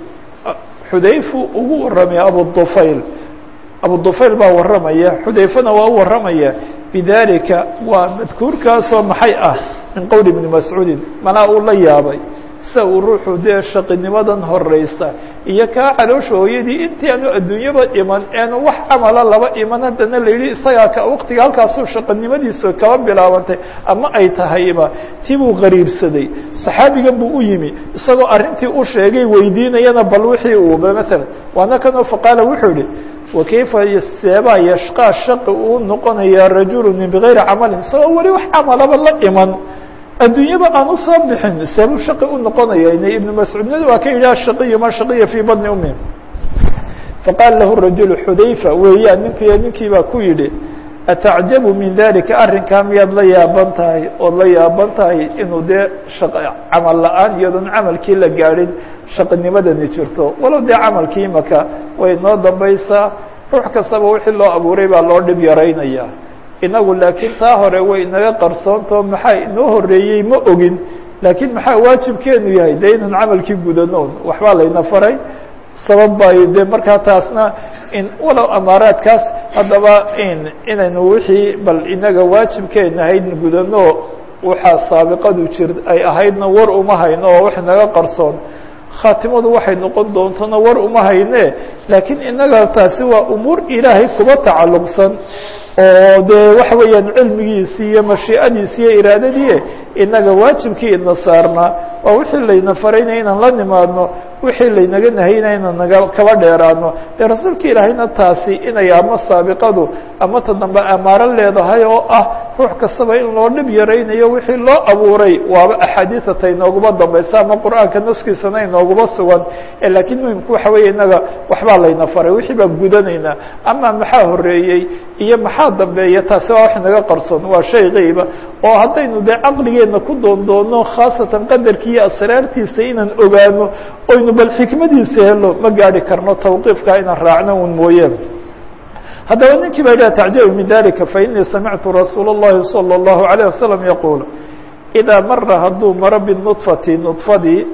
xudayfu ugu waramay abu dufayl abu dufayl baa waramaya xudayfana waa u waramaya bidalika waa madkuurkaasoo maxay ah min qowli bni mascuudin manaa uu la yaabay sida uu ruuxu dee shaqinimadan horeysa iyo kaa caloosha hooyadii intii aanu adduunyaba iman eenu wax camala laba iman haddana la yidhi isagaa ka waktiga halkaasuu shaqanimadiisu kaba bilaabantay ama ay tahayba tii buu qariibsaday saxaabigan buu u yimi isagoo arrintii u sheegay weydiinayana bal wixii uuba maalan waana kanoo faqaala wuxuu yihi wakayfa seebaa yashqaa shaqi uu noqonayaa rajulu min bigayri camalin isagoo weli wax camalaba la iman adduunyaba aan usoo bixin seebuu shaqi u noqonaya ibnu mascuudnadi waa ka yidhi ashaqiyu man shaqiya fii badni umi faqaala lahu rajulu xudayfa weeyaan ninkiiyo ninkii baa ku yidhi atacjabu min dalika arrinkaa miyaad la yaaban tahay ood la yaaban tahay inuu dee shaq camal la-aan iyadoon camalkii la gaadhin shaqinimadani jirto walow dee camalkii imaka way noo dambaysaa ruux kastaba wixii loo abuuray baa loo dhib yaraynaya inagu laakiin taa hore way inaga qarsoontao maxaa inoo horeeyey ma ogin laakiin maxaa waajibkeenu yahay dee inaan camalkii gudano waxbaa layna faray sabab bay dee markaa taasna in walow amaaraadkaas haddaba in inaynu wixii bal inaga waajibkeena ahayd gudano waxaa saabiqadu jir ay ahaydna war uma hayno oo wax inaga qarsoon khaatimadu waxay noqon doontona war uma hayne laakiin inaga taasi waa umuur ilaahay kuba tacalluqsan oo dee waxa weeyaan cilmigiisii iyo mashiicadiisi iyo iraadadii inaga waajibkii ina saarnaa waa wixii layna farayna inaan la nimaadno wixii laynaga nahayna inaan naga kaba dheeraano dee rasuulka ilaahayna taasi inay ama saabiqadu ama ta dambe amaaro leedahay oo ah ruux kastaba in loo dhib yaraynayo wixii loo abuuray waaba axaadiisata inooguma dambaysa ama qur-aanka naskiisana inooguma sugan laakiin muhimku waxa weeye inaga waxbaa layna faray wixii baan gudanaynaa ama maxaa horeeyey iyo maxaa dambeeya taasi waa wax naga qarsoon waa shay keyba oo haddaynu dee caqligeena ku doondoono khaasatan qadarkii iyo asraartiisa inaan ogaano oynu bal xikmadiisa helo ma gaari karno tawqiifka inaan raacno un mooye haddaba ninkii baa yidhah tacjabu min dalika fainii samictu rasuula اllahi salى اllahu عalيه wasalam yaquul idaa mara hadduu maro binudfati nudfadii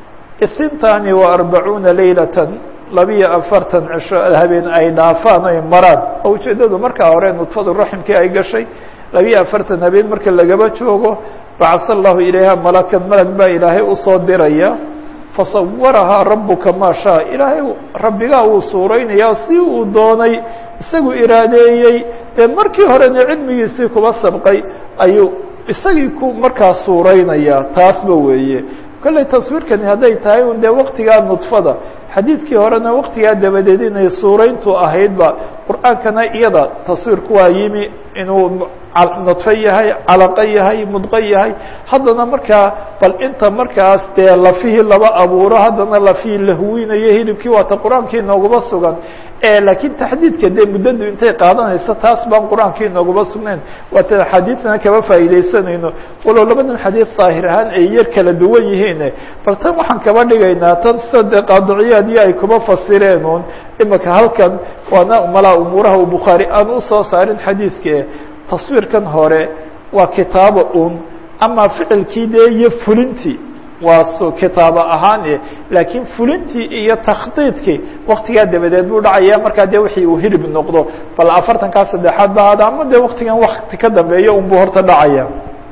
isintani wa arbacuuna leylata labiyo afartan cisho habeen ay dhaafaan ay maraan oo ujeedadu markaa hore nudfadu raximkii ay gashay labiyo afartan habeen marka lagaba joogo bacasa allahu ilayha malakan malag baa ilaahay usoo diraya fasawarahaa rabuka maa shaa ilaahay rabbigaa uu suuraynayaa si uu doonay isagu iraadeeyey dee markii horena cilmigiisii kuba sabqay ayuu isagii ku markaa suuraynayaa taasba weeye kolley taswiirkani hadday tahay un dee waktigaa nudfada xadiidkii horena waktigaa dabadeed inay suurayntu ahaydba qur'aankana iyada taswiirku waa yimi inuu nudfo yahay calaqo yahay mudqo yahay haddana markaa bal inta markaas dee lafihii laba abuuro haddana lafihii la huwinayo hilibkii waata qur-aankii inooguma sugan laakiin taxdiidka dee muddadu intay qaadanayso taas baan qur-aankii inooguma sugnayn waata axaadiidana kama faa'iidaysanayno walow labadan xadiid daahir ahaan ay yar kala duwan yihiin bal tan waxaan kaba dhigaynaa tan sida dee qaadiciyaadiyo ay kuma fasireen un imika halkan waana malaa umuuraha uu bukhaari aan usoo saarin xadiidke taswiirkan hore waa kitaabo un ama ficilkii dee iyo fulintii waa s kitaabo ahaan laakiin fulintii iyo takhdiidkii waktigaa dabadeed buu dhacaya markaa dee wixii uu hirib noqdo bal afartankaa saddexaad ba hada ama dee waktigan wakti ka dambeeya un buu horta dhacaya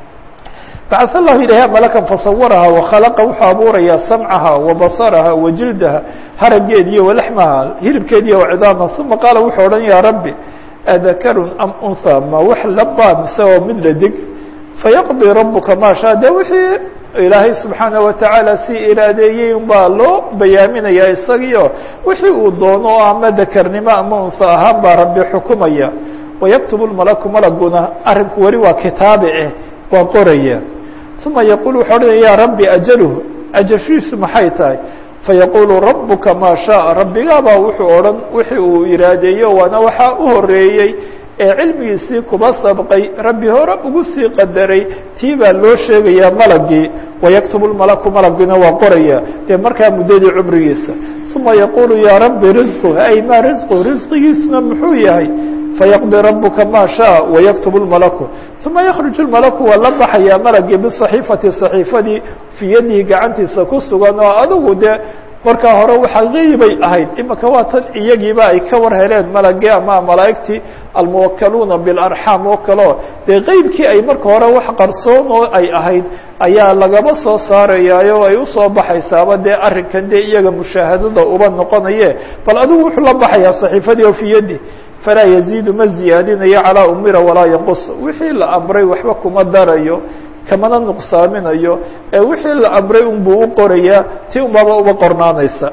bacث الlahu ilayha malakan fasawaraha wakhalqa wuxuu abuurayaa samcaha wabasaraha wajildaha harageediyo walaxmaha hilibkeediyo wacidaama uma qaala wuxuu odhan ya rabbi adakarun am unha ma wax labaa mise oo mid la dig fayaqضي rabuka ma shaa de wixii ilaahay subxaanaه watacaala si iraadeeyey un baa loo bayaaminaya isagiio wixii uu doono o ama dakarnimo ama unha ahaan baa rabbi xukumaya wayaktub malaku malaguna arinku weli waa kitaabe eh waa qoraya uma yaqul wuxuu odhanaya ya rabbi ajalh ajashiisu maxay tahay fayaqulu rabuka maa shaء rabbigaabaa wuxuu odhan wixii uu iraadeeyo waana waxaa u horeeyey ee cilmigiisii kuba sabqay rabbi hore ugu sii qadaray tii baa loo sheegayaa malagii wayaktub malaku malagina waa qoraya dee markaa muddadii cumrigiisa uma yaqulu ya rabbi risqu ay ma risqu risqigiisuna muxuu yahay fayaqضي rabuka ma shaء wayaktub اlmalaku uma yakruج اlmalaku waa la baxayaa malagii biصaxiifati صaxiifadii fii yadihi gacantiisa ku sugan oo adigu dee markaa hore waxa geybay ahayd imika waa tan iyagiiba ay ka war heleen malagii ama malaa'igtii almuwakaluuna biاlarxaam oo kaleo dee qeybkii ay marka hore wax qarsoon oo ay ahayd ayaa lagaba soo saarayaayo ay usoo baxaysaaba dee arrinkan dee iyaga mushaahadada uba noqonaye bal adigu wuxuu la baxayaa صaxiifadii oo fii yadi falaa yaziidu ma ziyaadinayo calaa umira walaa yanqus wixii la amray waxba kuma darayo kamana nuqsaaminayo ee wixii la amray unbuu u qorayaa ti unbaba uba qornaanaysa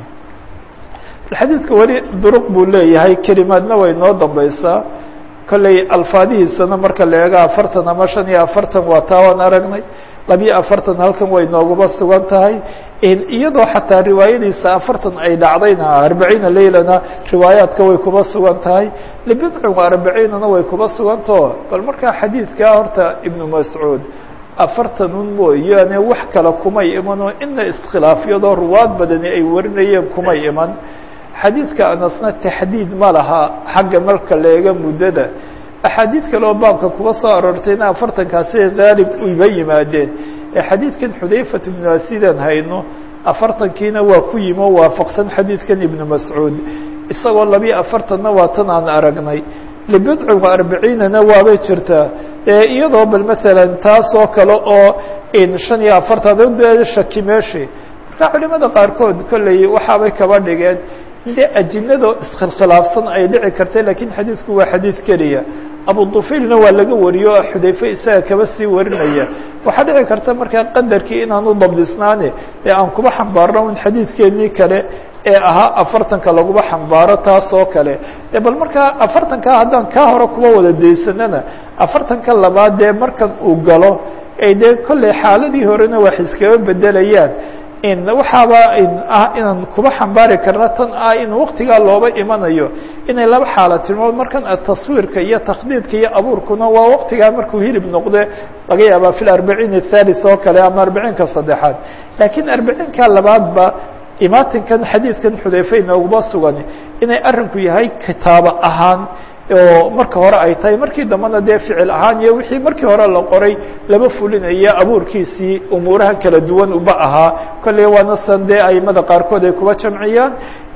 xadiidka weli duruq buu leeyahay kelimaadna way noo dambaysaa kolley alfaadihiisana marka la eego afartan ama shan iyo afartan waa taa waan aragnay labiyo afartan halkan way nooguba sugan tahay iyadoo xataa riwaayadiisa afartan ay dhacdayna arbaciina leylana riwaayaadka way kuba sugan tahay libidcin arbaciinana way kuba sugantao bal markaa xadiidkaa horta ibnu mascuud afartanun mooyaane wax kale kumay imanoo ina iskhilaafyadoo ruwaad badani ay warinayeen kumay iman xadiidka anasna taxdiid ma laha xagga marka la eega muddada axaadiid kale oo baabka kuba soo aroortayna afartankaasi haalib iba yimaadeen ee xadiidkan xudayfat ibnu asidan hayno afartankiina waa ku yimi oo waafaqsan xadiidkan ibnu mascuud isagoo labiyo afartanna waa tan aan aragnay libidcin wa arbaciinana waabay jirtaa iyadoo bal maalan taas oo kale oo shan iyo afartan shaki meeshi marka culimada qaarkood kolley waxaabay kaba dhigeen dee ajinadoo iskhilkhilaafsan ay dhici kartay lakiin xadiidku waa xadiid keliya abu dufailna waa laga wariyo oo xudayfe isaga kaba sii warinaya waxaa dhici karta markaa qadarkii inaan u dabdisnaane ee aan kuba xambaarno in xadiidkeenii kale ee ahaa afartanka laguba xambaaro taas oo kale bal markaa afartankaa haddaan kaa hore kuba wada daysanana afartanka labaad dee markan uu galo ay dee kolley xaaladii horena wax iskaba bedelayaan waxaaba ah inaan kuba xambaari karna tan ah in waktigaa looba imanayo inay laba xaala tilmood markan taswiirka iyo takhdiidka iyo abuurkuna waa waktigaa markuu hilib noqde laga yaabaa fi arbaciin athalis oo kale ama arbaciinka saddexaad laakiin arbaciinka labaadba imaatinkan xadiidkan xudayfe inooguma sugan inay arrinku yahay kitaabo ahaan oo marka hore ay tahay markii dambena dee ficil ahaan iyo wixii markii hore la qoray laba fulinayo abuurkiisii umuuraha kala duwan uba ahaa kolley waana san dee aimada qaarkood ay kuba jamciyaan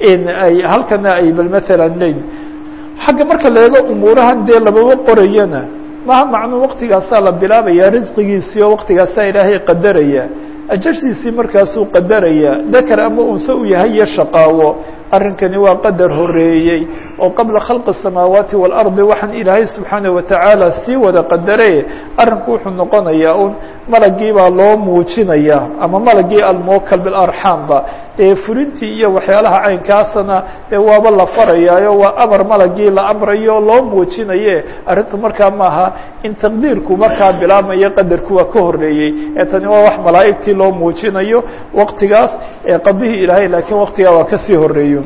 ay halkana ay bal maalan leyn xagga marka la eego umuurahan dee lababa qorayana maha macnuu waktigaasaa la bilaabaya risqigiisii oo waktigaasaa ilaahay qadaraya ajashiisii markaasuu qadaraya dakar ama unse u yahay iyo shaqaawo arrinkani waa qadar horeeyey oo qabla khalqi الsamaawaati wاlardi waxaan ilaahay subxaanaه watacaala sii wada qadare arrinku wuxuu noqonayaa un malagii baa loo muujinaya ama malagii almuwakal bilarxaamba dee fulintii iyo waxyaalaha caynkaasana dee waaba la farayaayo waa amar malagii la amrayo loo muujinaye arrintu markaa maaha in taqdiirku markaa bilaabmayo qadarku waa ka horeeyey ee tani waa wax malaa'igtii loo muujinayo waqtigaas ee qadihii ilaahay laakiin waqtigaa waa kasii horeeyo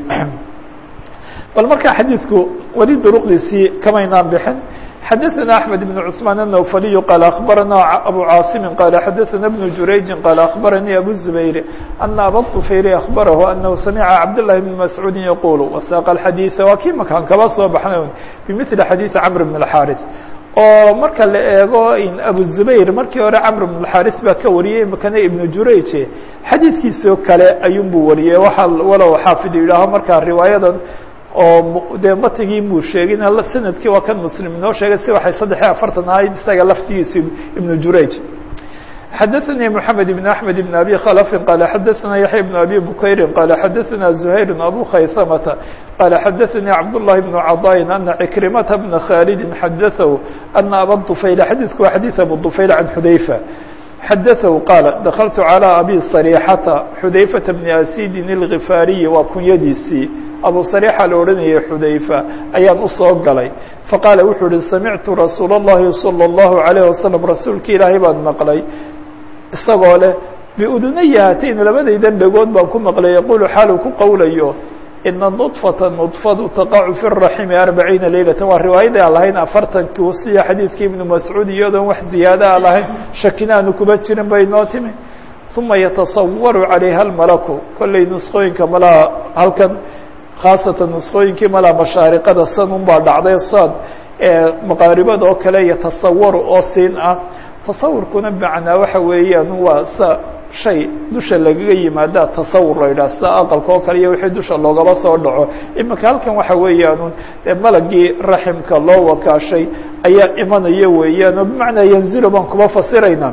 bal markaa xadiidku weli duruqdiisii kamaynaan bixin xadaثna أحmed بن cثmaan النوfaliي qال أخbarana أbو cاaصimi qال xadaثna بن jurayجi qال أخbaranii أbو الزbayr أنa abا طفayl أخbarahu أنhu samca cabdاللahi بن masعuudi yqul وsاq الxadيiثa waa kii makaan kaba soo baxnay bmثli xadيiث cمr بن الxاriث oo marka la eego abu zubayr markii hore camr bn اxaris baa ka wariyey makana ibnu jurayje xadiidkiisoo kale ayuunbuu wariyey waa walow xaafid yidhaaho markaa riwaayadan oo dee matigii muu sheegin sanadkii waa kan muslim inoo sheegay si waxay saddex iyo afartan ahayd isaga laftigiisu ibnu jurayj xadaثnي محamed بن أحmed بن أbي khلف qال xadaثna yaحya بن أbي bukayri qال xadaثna زhayr أbو khaysmةa qال xadaثnي cabdاللahi بن caضاء أنa عكرimةa بن khاld xadaثhu أنa abا طفayl xadiثku waa xadيث abu طفayl عan xudayفة xadaثhu qاal dakلtu عalى abi صريxةa xudayفaةa بن asidin الغifaariyi waa kunyadiisii abu صريxa la odhanayay xudayfa ayaan usoo galay faqaala wuxuu uhi samictu rasuul الlahi salى الlahu عalيه wasalam rasuulki ilaahay baan maqlay isagoo leh biudunaya hatayn labadaydan dhegood baan ku maqlay yaqulu xaalu ku qowlayo ina nudfata nudfadu taqacu fi raximi arbaciina leylata waa riwaayada aan lahayn afartankii wasiya xadiidkii ibnu mascuud iyadoon wax ziyaada a lahayn shakinaanu kuma jirin bay noo timi uma yatasawaru calayha almalaku kollay nusqooyinka malaha halkan khaasatan nusqooyinkii malaa mashaariqada sanun baa dhacday saad maqaaribada oo kale yatasawaru oo siin ah tasawurkuna macnaa waxa weeyaan waa sa shay dusha lagaga yimaada tasawur la yidhaha sida aqalka oo kale iyo wixii dusha loogaba soo dhaco iminka halkan waxa weeyaanun malagii raximka loo wakaashay ayaa imanaya weeyaan oo bimacnaa yanzilu baan kuba fasirayna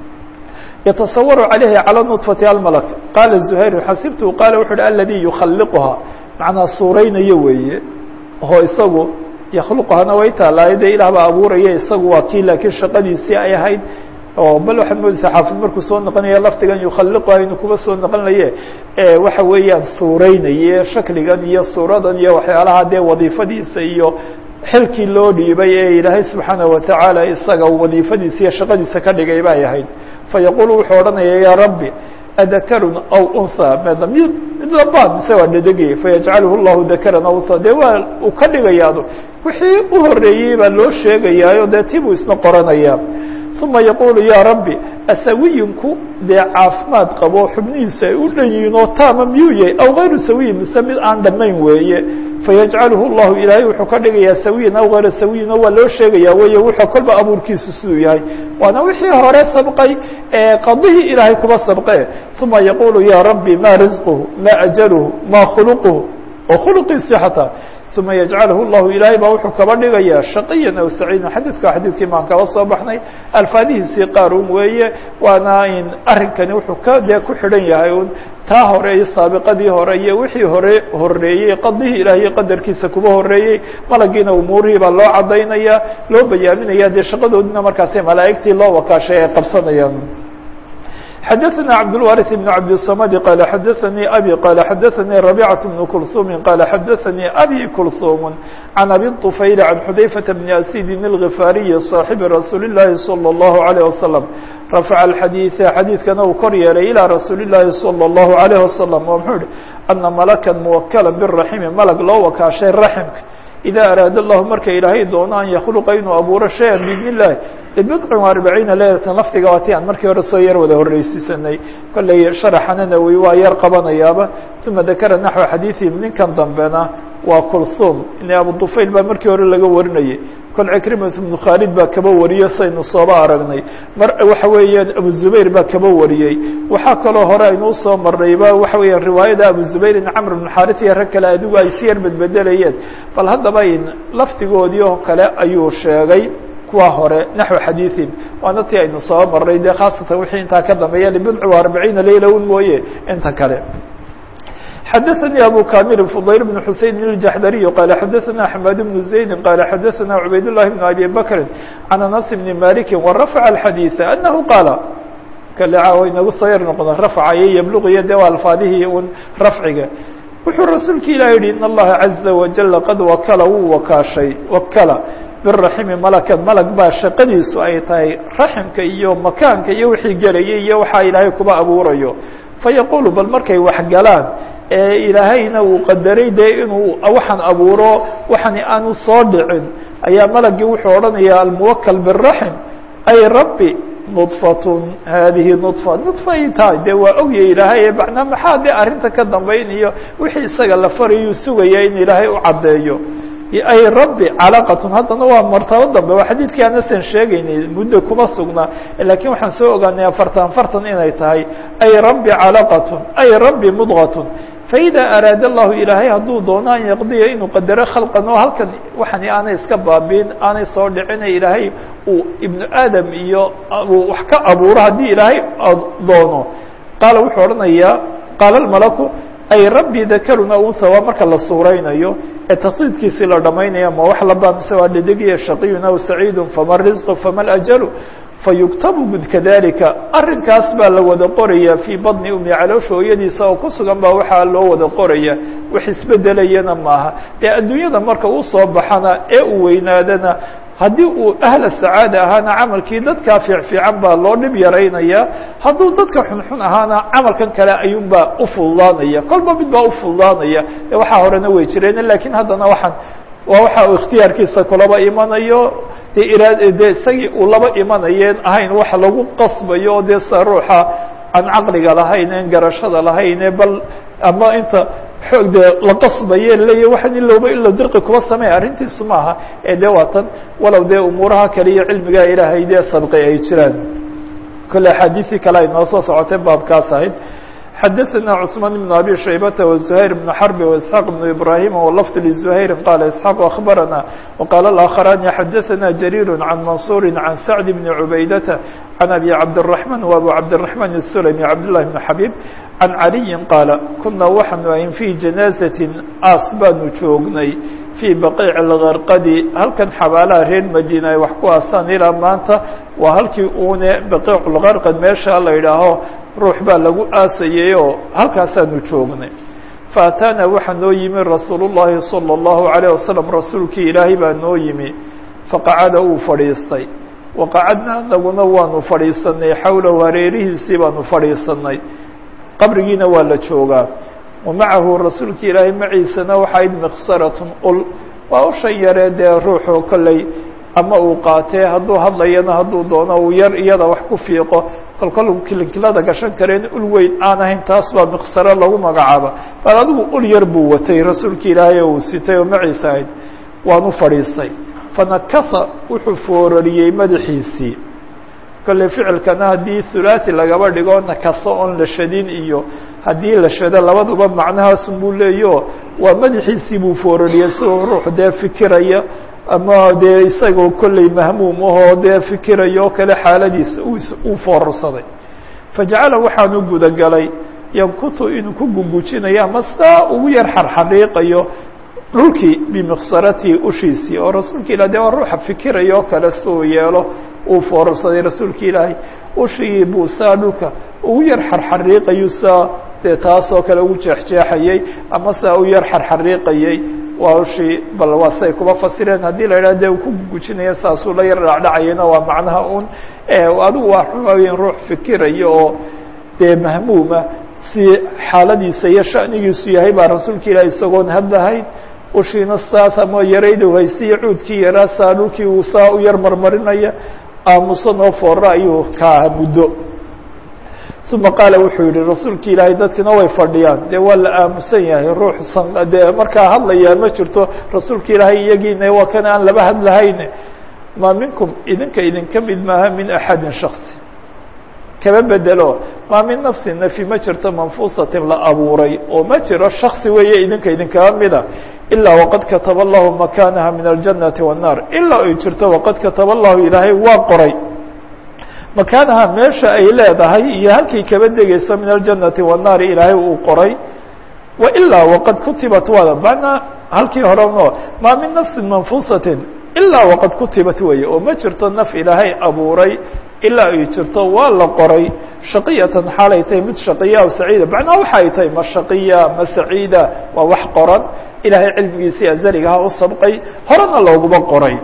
yatasawaru calayhi calى nudfati almalak qaala zuhayr xasibtu qaala wuxu uhi aladi yukhaliquha macnaa suuraynayo weeye oo isagu yakhluquhana way taalaay dee ilaah baa abuuraya isagu waa kii laakiin shaqadiisii ay ahayd oo bal waxaad moodaysaa xaafid markuu soo noqonaya laftigan yukhaliquha inuu kuba soo noqonaye waxa weeyaan suuraynaye shakligan iyo suuradan iyo waxyaalaha dee wadiifadiisa iyo xilkii loo dhiibay ee ilaahay subxaanaه watacaala isaga wadiifadiisa iyo shaqadiisa ka dhigay bay ahayd fayaqulu wuxuu odhanaya ya rabbi adakarun aw unha md mid mid labaad mise waa dhedegaya fayajcaluhu llahu dakaran aw unha dee waa uu ka dhigayaado wixii u horeeyey baa loo sheegayaayo dee tibuu isna qoranaya uma yaqulu ya rabbi asawiyinku dee caafimaad qabo xubnihiisu ay u dhan yihiin oo taama miyuu yahay aw gayru sawiyin mise mid aan dhammayn weeye fayajcaluhu llahu ilaahay wuxuu ka dhigayaa sawiyan aw gayra sawiyin oo waa loo sheegaya weeye wuxuu kolba abuurkiisu siduu yahay waana wixii hore sabqay qadihii ilaahay kuba sabqe uma yaqulu ya rabbi ma risquhu ma ajaluhu ma khuluquhu oo khuluqiisii xataa uma yajcalahu llahu ilaahay baa wuxuu kaba dhigayaa shaqiyan aw saciidan xadiidka xadiidkii maan kaba soo baxnay alfaadihiisii qaar un weeye waana in arrinkani wuxuu ka dee ku xidhan yahay un taa hore iyo saabiqadii hore iyo wixii hore horeeyey qadihii ilaah iyo qadarkiisa kuba horeeyey malagiina umuurihii baa loo cadaynaya loo bayaaminaya dee shaqadoodina markaasi malaa'igtii loo wakaashay ay qabsanayaan xdثnا cبدالوارث بن cبدالصمد قال xdثnي أbي قال xdثnي ربيعة بن كلثوم قال xdثnي أbي كلثوم عن أbي الطفyل عن xذيفة بن أسيد الغفاaري صاaحب رsuuل اللhi صلى الله عليه وسلم رفع الحdيث xadيiثkana uu kor yeelay إلى رsuuل اللhi صلى الله عليه وسلم oo mxuu hi أنa ملكا موkلا بالرحم ملg loo wakaashay رحمka إdا أrاad الlah marka ilaahay doono an ykلqa inuu abuuro شhayئa بإذن اللahi bidcin arbaciina leylatan lafdiga waati aan markii hore soo yar wada horreysiisanay kollay sharaxana nawowi waa yar qabanayaaba uma dakara naxو xadiiثihim ninkan dambena waa kulhum in abu dufayl baa markii hore laga warinayay kol cikrimat bnu khaalid baa kaba wariyo saynu sooba aragnay mar waxa weeyaan abu zubayr baa kaba wariyey waxaa kaloo hore aynu usoo marnayba waxa weeyaan riwaayada abu zubayr in camr bn xaris iyo rag kale adigu ay si yar bedbedelayeen bal haddaba in lafdigoodii oo kale ayuu sheegay kuwa hore naxو xadiiثin waana ti aynu soo marnay de khaasatan wixii intaa ka dambeeya libidc arbaciina leyla un mooye inta kale xadaثnي abu kamil fضayl بن xuseyn الjaxdariي qال xadaثna حmad بن زaydi qال xadaثna cubayd الlahi بن abi bakri عan anas بn maliki وrafع الxadيiث أnahu qaala kale caawa inagu soo yar noqda rafca iyo yabluqiyo dee waa alfaadihii un rafciga wuxuu rasuulka ilah yihi in allaha caza wajala qad wakala wuu wakaashay wakala biraximi malakan malag baa shaqadiisu ay tahay raximka iyo makaanka iyo wixii gelayay iyo waxaa ilaahay kuba abuurayo fayaqulu bal markay waxgalaan ee ilaahayna uu qadaray dee inuu waxaan abuuro waxani aanu soo dhicin ayaa malagii wuxuu odhanaya almuwakal biraxim ay rabbi nudfatun haadihi nudfa nudfa ay tahay dee waa ogya ilaahay macnaa maxaa dee arrinta ka dambaynayo wixii isaga la farayuu sugaya in ilaahay u caddeeyo ay rabbi calaqatun haddana waa martabo dambe waa xadiidkii anasan sheegaynay muddo kuma sugna lakiin waxaan soo ogaanay afartan afartan inay tahay ay rabbi calaqatun ay rabbi mudqatun faida araada allahu ilaahay hadduu doono an yaqdiya inuu qadaro khalqan oo halkan waxani aanay iska baabiin aanay soo dhicina ilaahay uu ibnu aadam iyo uu wax ka abuuro haddii ilaahay doono qaala wuxuu odhanayaa qaala almalaku ay rabbi dakaruna unha waa marka la suuraynayo ee taqdiidkiisii la dhamaynaya ma wax la baamisa waa dhedigiya shaqiyun aw saciidun fama risqu fama lajalu fayuktabu kadalika arrinkaas baa la wada qoraya fii badni umi caloosha hooyadiisa oo ku sugan baa waxaa loo wada qoraya wax isbedelayana maaha dee adduunyada marka uu soo baxana ee uu weynaadana haddii uu ahla sacaada ahaana camalkii dadkaa fiicfiican baa loo dhib yaraynaya hadduu dadka xunxun ahaana camalkan kale ayuunbaa ufududaanaya kolba mid baa ufududaanaya e waxaa horena way jireen lakiin haddana waxaan waa waxa uu ikhtiyaarkiisa kulaba imanayo dee iraad dee isagii uu laba imanayeen ahayn wax lagu qasbayo dee sa ruuxa aan caqliga lahayn en garashada lahayne bal ama inta xoog dee la qasbaye leeya waxaan ilowba ilo dirqi kuba sameey arrintiisu maaha ee dee waa tan walow dee umuuraha kale iyo cilmigaa ilaahay dee sabqi ay jiraan kole axaadiisii kale ay noo soo socotay baabkaas ahayd xadaثna cثmaan بن abi shaybata وزhayr بن xrb واسحاq بن ibrahim wlfd لزhayri qala isحاq aخbarana وqala الآkخrani xadaثna jarيir عan mansuri عan sacd بn cubaydata عan abi cabdالرaحman وabu cabdالرaحman الsulmi cabdالlahi بn xabيb عan عaliyi qaala kuna waxaanu ayn fي janaaزaةi aas baanu joognay fii baqiic algarqadi halkan xabaalaha reer madiina ay wax ku aasaan ilaa maanta waa halkii uune baqiic lgarqad meesha la yidhaaho ruux baa lagu aasayay oo halkaasaanu joognay faataana waxaa noo yimi rasuulu llaahi salى اllahu عalيه wasalam rasuulkii ilaahay baa noo yimi faqacada uu fadhiistay waqacadna anaguna waanu fadhiisanay xowlahu hareerihiisii baanu fadhiisanay qabrigiina waa la joogaa wamacahu rasuulka ilaahay maciisana waxaa id miqsaratun ul waa ushan yaree dee ruuxu kolley ama uu qaatee hadduu hadlayana hadduu doono uu yar iyada wax ku fiiqo kolkol kilinkilada gashan kareen ul weyn aan ahayn taas baa miqsaro lagu magacaaba bal adigu ul yar buu watay rasuulka ilaahay oo uu sitay oo maciisa ahayd waanu fadhiistay fanakasa wuxuu foorariyey madaxiisii kolley ficilkana haddii thulathi lagaba dhigo nakaso oon la shadin iyo haddii la shado labaduba macnahaasun buu leeyaho waa madaxiisii buu foorariyey siduu ruux dee fikiraya ama dee isagoo kolley mahmuum ahoo dee fikirayo oo kale xaaladiisa uu foorarsaday fajacala waxaanu gudagalay yankutu inuu ku gugujinayo ama saa ugu yar xarxariiqayo dhulkii bimiqsaratii ushiisii oo rasuulka ilah de waa ruuxa fikiraya oo kale si uu yeelo uu foorarsaday rasuulka ilaahay ushigii buu saa dhulka ugu yar xarxariiqayu saa dee taasoo kale ugu jeexjeexayay ama saa u yar xarxariiqayay waa ushii bal waa siay kuba fasireen haddii la yidhah de uu ku gujinaya saasuu la yar dhacdhacayana waa macnaha un adigu waa xumaweyn ruux fikiraya oo dee mahmuuma si xaaladiisa iyo shanigiisu yahay baa rasuulka ilahi isagoon hadlahayn ushiina saas ama yaraydu haysiyo cuudkii yaraa saa dhulkii uu saa u yar marmarinaya aamusan oo foora ayuu ka aha muddo uma qaala wuxuu yihi rasuulka ilaahay dadkina way fadhiyaan dee waa la aamusan yahay ruux san dee markaa hadlayaa ma jirto rasuulka ilaahay iyagiina waa kan aan laba hadlahayn maa minkum idinka idinka mid maaha min axadin shaksi kaba bedelo maa min nafsi nafi ma jirto manfuusatin la abuuray oo ma jiro shaksi weeye idinka idinkaba mida ilaa waqad kataba allahu makaanaha min aljannati wannaar ilaa ay jirto waqad kataba allahu ilaahay waa qoray makaanaha meesha ay leedahay iyo halkay kaba degeyso min aljannati wannaari ilaahay uu qoray wa ilaa waqad kutibat waada manaa halkii hore no maa min nafsin manfuusatin ilaa waqad kutibat weeye oo ma jirto naf ilaahay abuuray ilaa ay jirto waa la qoray shaqiyatan xaalay tahay mid shaqiya aw saciida macnaha waxay tahay ma shaqiya ma saciida waa wax qoran ilaahay cilmigiisii azaligaha u sabqay horena looguma qoray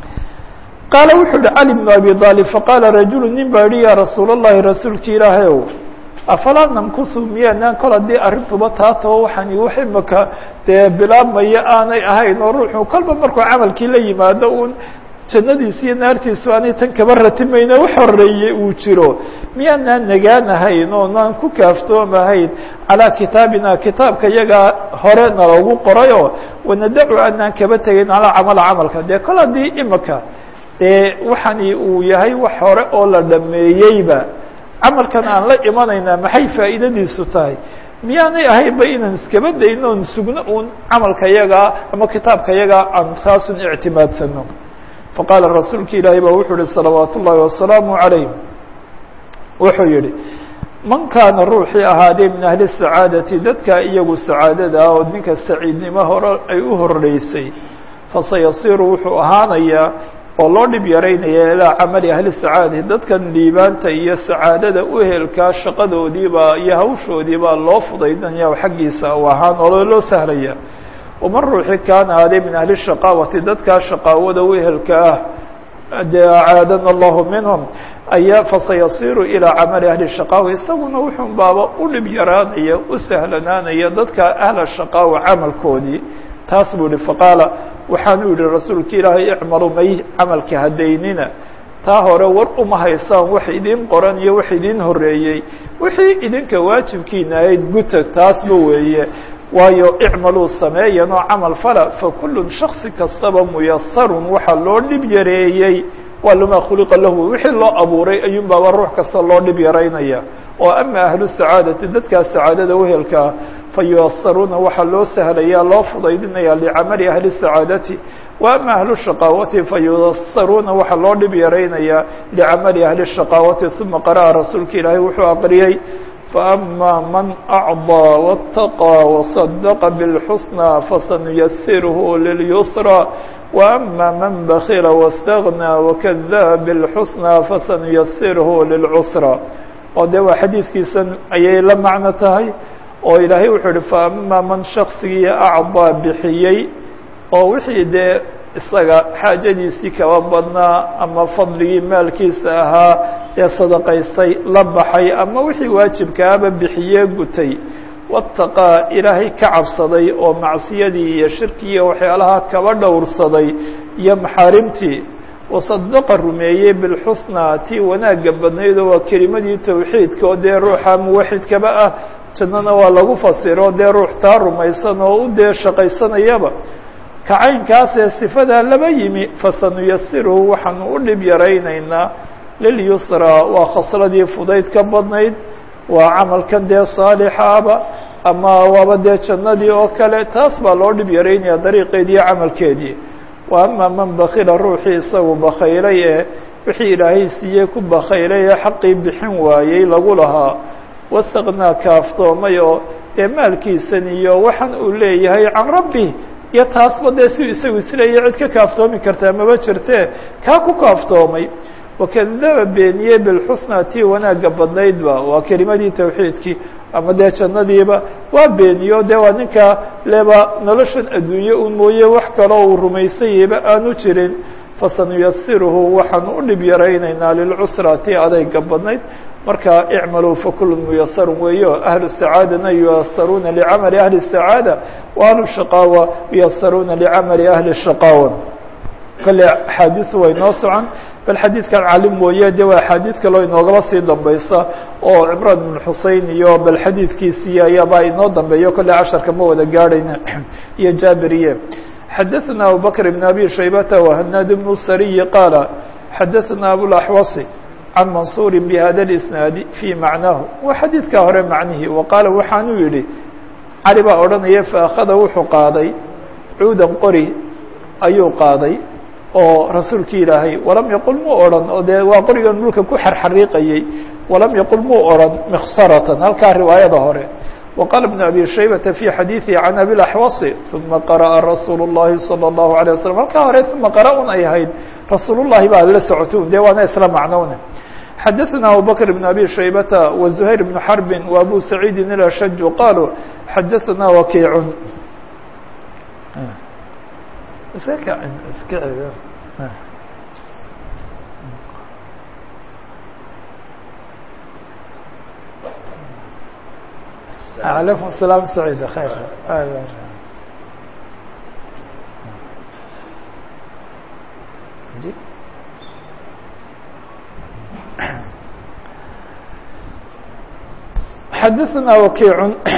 qaala wuxuu uhi cali bnu abi aalib faqaala rajulu nin baa yihi yaa rasuul اllahi rasuulki ilaahay ow afalaa namkusu miyaanaan kol haddii arrintuba taatao waxaan wax imaka dee bilaabmaya aanay ahayn oo ruuxu kolba markuu camalkii la yimaado uun jannadiisi iyo naartiisu aanay tan kaba ratimayna wax horeeye uu jiro miyaanaan nagaanahayn oonaan ku kaaftoomahayn calaa kitaabina kitaabka yagaa hore naloogu qorayoo wanadacu aanaan kaba tegayn calaa camala camalka dee kol haddii imaka dee waxani uu yahay wax hore oo la dhameeyeyba camalkan aan la imanaynaa maxay faa'iidadiisu tahay miyaanay ahaynba inaan iskaba dayno oon sugno uun camalka yagaa ama kitaabka yagaa aan taasun ictimaadsano faqaala rasuulka ilaahay baa wuxuu yihi salawaat ullaahi wasalaamu calayh wuxuu yihi man kaana ruuxii ahaadee min ahli sacaadati dadka iyagu sacaadada ah oo ninka saciidnimo hore ay u horeysay fasayasiiru wuxuu ahaanayaa oo loo dhib yaraynaya ilaa camali ahli sacaadati dadkan liibaanta iyo sacaadada uhelkaa shaqadoodiibaa iyo hawshoodiibaa loo fudaydinaya xaggiisa u ahaan oo loo sahlaya waman ruuxi kaana aadee min ahli shaqaawati dadkaa shaqaawada uhelka ah dee acaadana allahu minhum ayaa fasayasiiru ilaa camali ahli shaqaawa isaguna wuxuu baaba u dhib yaraanaya u sahlanaanaya dadka ahla shaqaawa camalkoodii taas buu yihi faqaala waxaanu yihi rasuulka ilaahay icmalu may camalka hadaynina taa hore war uma haysaan wax idin qoran iyo wax idin horeeyey wixii idinka waajibkiina ahayd guta taasba weeye waayo icmaluu sameeyan oo camal fala fakullun shaksi kastaba muyasarun waxaa loo dhib yareeyey waa lama khuliqa lahu wixii loo abuuray ayuun baaba ruux kasta loo dhib yaraynaya oo ama ahlu sacaadati dadkaa sacaadada uhelkaa fayuyasaruuna waxaa loo sahlaya loo fudaydinaya licamali ahli sacaadati wa ama ahlu shaqaawati fayuyasaruuna waxaa loo dhib yaraynaya licamali ahli shaqaawati uma qara'a rasuulka ilaahay wuxuu aqriyey faama man acضىa wاtaqى waصadaqa bاlxusnى fasanuyasirhu lilyusrى وأma man bakila واstagنى wakadaba bاlxusnى fasanuyasirhu lilcusrى oo de waa xadiidkiisan ayay la macno tahay oo ilaahay wuxuu uhi faama man shaksigii acضىa bixiyey oo wixii dee isaga xaajadiisii kaba badnaa ama fadligii maalkiisa ahaa ee sadaqaystay la baxay ama wixii waajibkaaba bixiyee gutay wataqaa ilaahay ka cabsaday oo macsiyadii iyo shirkii iyo waxyaalaha kaba dhowrsaday iyo maxaarimtii wasadaqa rumeeyey bilxusnaa tii wanaagga badnayd oo waa kelimadii tawxiidka oo dee ruuxa muwaxidkaba ah jannana waa lagu fasiro dee ruux taa rumaysan oo u dee shaqaysanayaba kacaynkaasee sifadaa laba yimi fasanuyasiruhu waxaanu u dhib yaraynaynaa lilyusraa waa khasladii fudayd ka badnayd waa camalkan dee saalixaaba ama waaba dee jannadii oo kale taas baa loo dhib yaraynaya dariiqeedii iyo camalkeedii wa ama man bakila ruuxii isagu bakhaylay ee wixii ilaahay siiyey ku bakhaylay ee xaqii bixin waayey lagu lahaa wastaknaa kaaftoomay oo dee maalkiisan iyo waxaan uu leeyahay can rabbi iyo taasba dee si isagu isleeya cid ka kaaftoomi kartaa maba jirtee kaa ku kaaftoomay wakadaba beeniyey bilxusnaa tii wanaagga badnaydba waa kelimadii tawxiidkii ama dee jannadiiba waa beeniyo dee waa ninka leba noloshan adduunye un mooye wax kaloo uu rumaysanyayba aanu jirin fasanuyasiruhu waxaanu u dhib yaraynaynaa lilcusra tii adayga badnayd marka icmaluu fakulu muyasarun weeyo ahlu sacaadana yuyasaruuna licamali ahli sacaada wa ahlu shaqaawa yuyasaruuna licamali ahli shaqaawa kale axaadiisu way noo socon bal xadiidkan cali mooye de waa axaadiid kaloo inoogaba sii dambaysa oo cimraan ibn xusein iyo bal xadiidkiisii ayaabaa inoo dambeeyo kolley casharka ma wada gaadhayna iyo jaabiriye xadaثna abubakr بn abi shaybata وhanaad bn sariyi qaala xadaثna abulaxwasi can mansuuri bhada اisnaadi fii macnaahu waa xadiidka hore macnihii wa qaala waxaanuu yihi cali baa odhanaya faakada wuxuu qaaday cuudan qori ayuu qaaday oo rasuulki ilaahay walam yaqul muu odhan oo dee waa qorigan dhulka ku xarxariiqayey walam yaqul muu odhan miksaratan halkaa riwaayada hore وqال بن أbي شhaybة في xadيiثi عن أbي الأحوص ثuma qرأa رasuul الlahi صلى الlaه عليه وسلم halkaa hore ثuma qara un ay ahayd rasuul الlahi baa la socoto de waana isla macnowne xadaثna abubakr بn abi shaybata وزuhayr بn xarbi وabu saciidi الأshaj qaluu xadaثna wakiic عalaykum السلام سعيد خير xadaثna wakiiع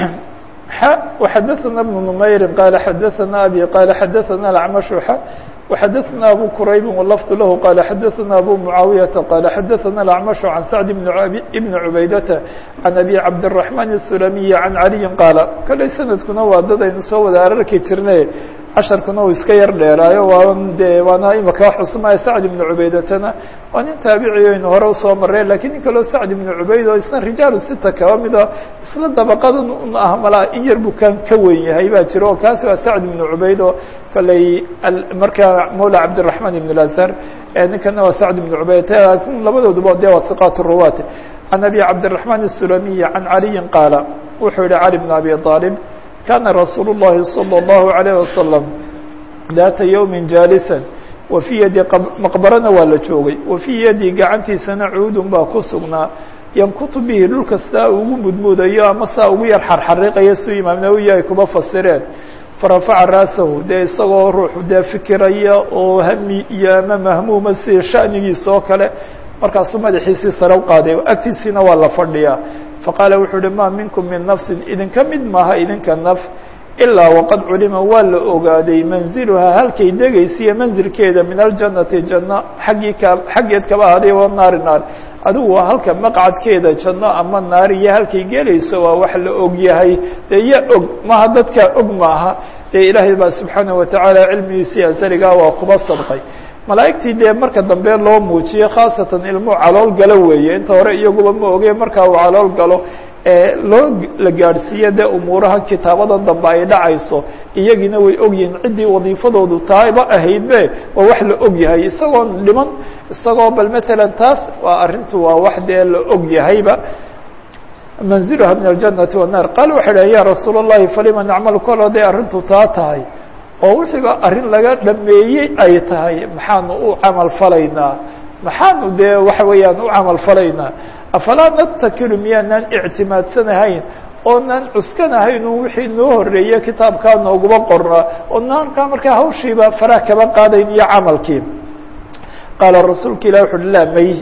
وxadaثna بن نmayri qال xadaثna abي qال xadaثna الأعmش وxadaثna abu qrayb wlfظ lah qال xadaثna abu mعaawiyaةa qال xadaثna الأعmش عan sacd بn cubaydata عan abi cabdالرaحman الsulamiyi عan عaliyi qaala koley sanadkuna waa dad aynu soo wada ararki jirnay casharkuna uu iska yar dheeraayo waa de waana imaka wax cusmaya sacd ibnu cubeydatana waa nin taabiciyo aynu hore usoo mareen lakiin nin kaloo sacd ibnu cubayd oo isna rijaalu sita kaba mida isla dabaqadan un ah malaa in yar buu kan ka weyn yahay baa jiro oo kaasi waa sacd ibnu cubayd oo kaley markaa mawla cabdiraحman ibn lazar ninkana waa sacd ibnu cubayd labadooduba de waa hiqaat ruwaat can abi cabdالرaحman الsulamiyi can caliyi qaala wuxuu yihi cali bn abi طaalib kana rasuul الlahi salى الlahu عalيه wasalam daata ywmi jaalisa wa fii yadi maqbarana waa la joogay wa fii yadi gacantiisana cuudun baa ku sugnaa yankutu bihi dhulka saa ugu mudmuudayo ama saa ugu yar xarxariiqayo su imaam nawowi ay kuba fasireen farafaca ra'sahu dee isagoo ruuxu dee fikiraya oo hami iyo ama mahmuuma sida sha'nigiisa oo kale markaasuu madaxiisii sare u qaaday agtiisiina waa la fadhiyaa faqaala wuxuu uhi ma minkum min nafsin idinka mid maaha idinka naf ilaa waqad culima waa la ogaaday manziluhaa halkay degaysiiyo manzilkeeda min aljannati janno xaggii ka xaggeed kaba ahaaday wa naari naar adigu waa halka maqcadkeeda janno ama naar iyo halkay gelayso waa wax la og yahay dee ya og maha dadkaa og maaha dee ilaahay baa subxaanaه watacaala cilmigiisii asaligaa waa kuba sadqay malaa'igtii dee marka dambe loo muujiyey khaasatan ilmuu calool galo weeye inta hore iyaguba ma oge markaa uu calool galo loo la gaadhsiiye dee umuuraha kitaabada dambe ay dhacayso iyagiina way ogyihiin ciddii wadiifadoodu taayba ahaydbe waa wax la og yahay isagoo dhiman isagoo bal matalan taas waa arrintu waa wax dee la og yahayba manziluha min aljannati wannaar qaal waxay dhahen ya rasuul اllahi falima nacmal kol haday arrintu taa tahay oo wixiiba arrin laga dhameeyey ay tahay maxaanu u camal falaynaa maxaanu dee waxa weeyaan u camal falaynaa afalaa natakilu miyaanaan ictimaadsanahayn oonaan cuskanahaynun wixii noo horeeye kitaabkaa nooguma qorna oonaan markaa hawshiiba faraha kaba qaadayn iyo camalkii qaala rasuulka ilah wuxu uhi laa may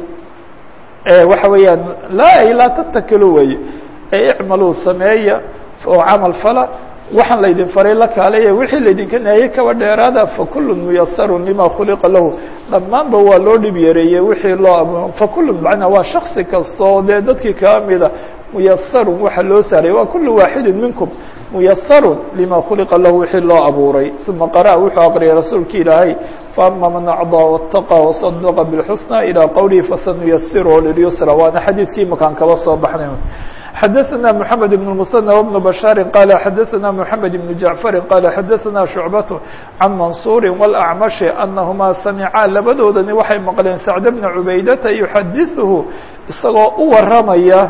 waxa weeyaan laa laa tatakilu wey icmaluu sameeya oo camal fala waxaan laydin faray la kaalaya wixii laydinka nahiyey kaba dheeraada fakulu muyasarun lima khuliqa lahu dhammaanba waa loo dhib yareeyey wixii loo fakulu macnaa waa shaksi kastoo dee dadkii kaa mida muyasarun waxa loo saaray waa kulu waaxidin minkum muyasarun lima khuliqa lahu wixii loo abuuray uma qara'a wuxuu aqriyay rasuulki ilaahay faama man acdaa wاtaqa wasadaqa bاlxusna ilى qowlihi fasanuyasiru lilyusra waana xadiidkii makaan kaba soo baxnay xadaثna mحamed بن المثنى وبن بشhاaر qال xadaثna mحamed بن جaعفر qال xadaثna شhuعبة عan maنصuر والأعمشh أنahmaa samicaa labadoodani waxay maqleen سacد بن عubaydةa يuxadiثhu isagoo u waramaya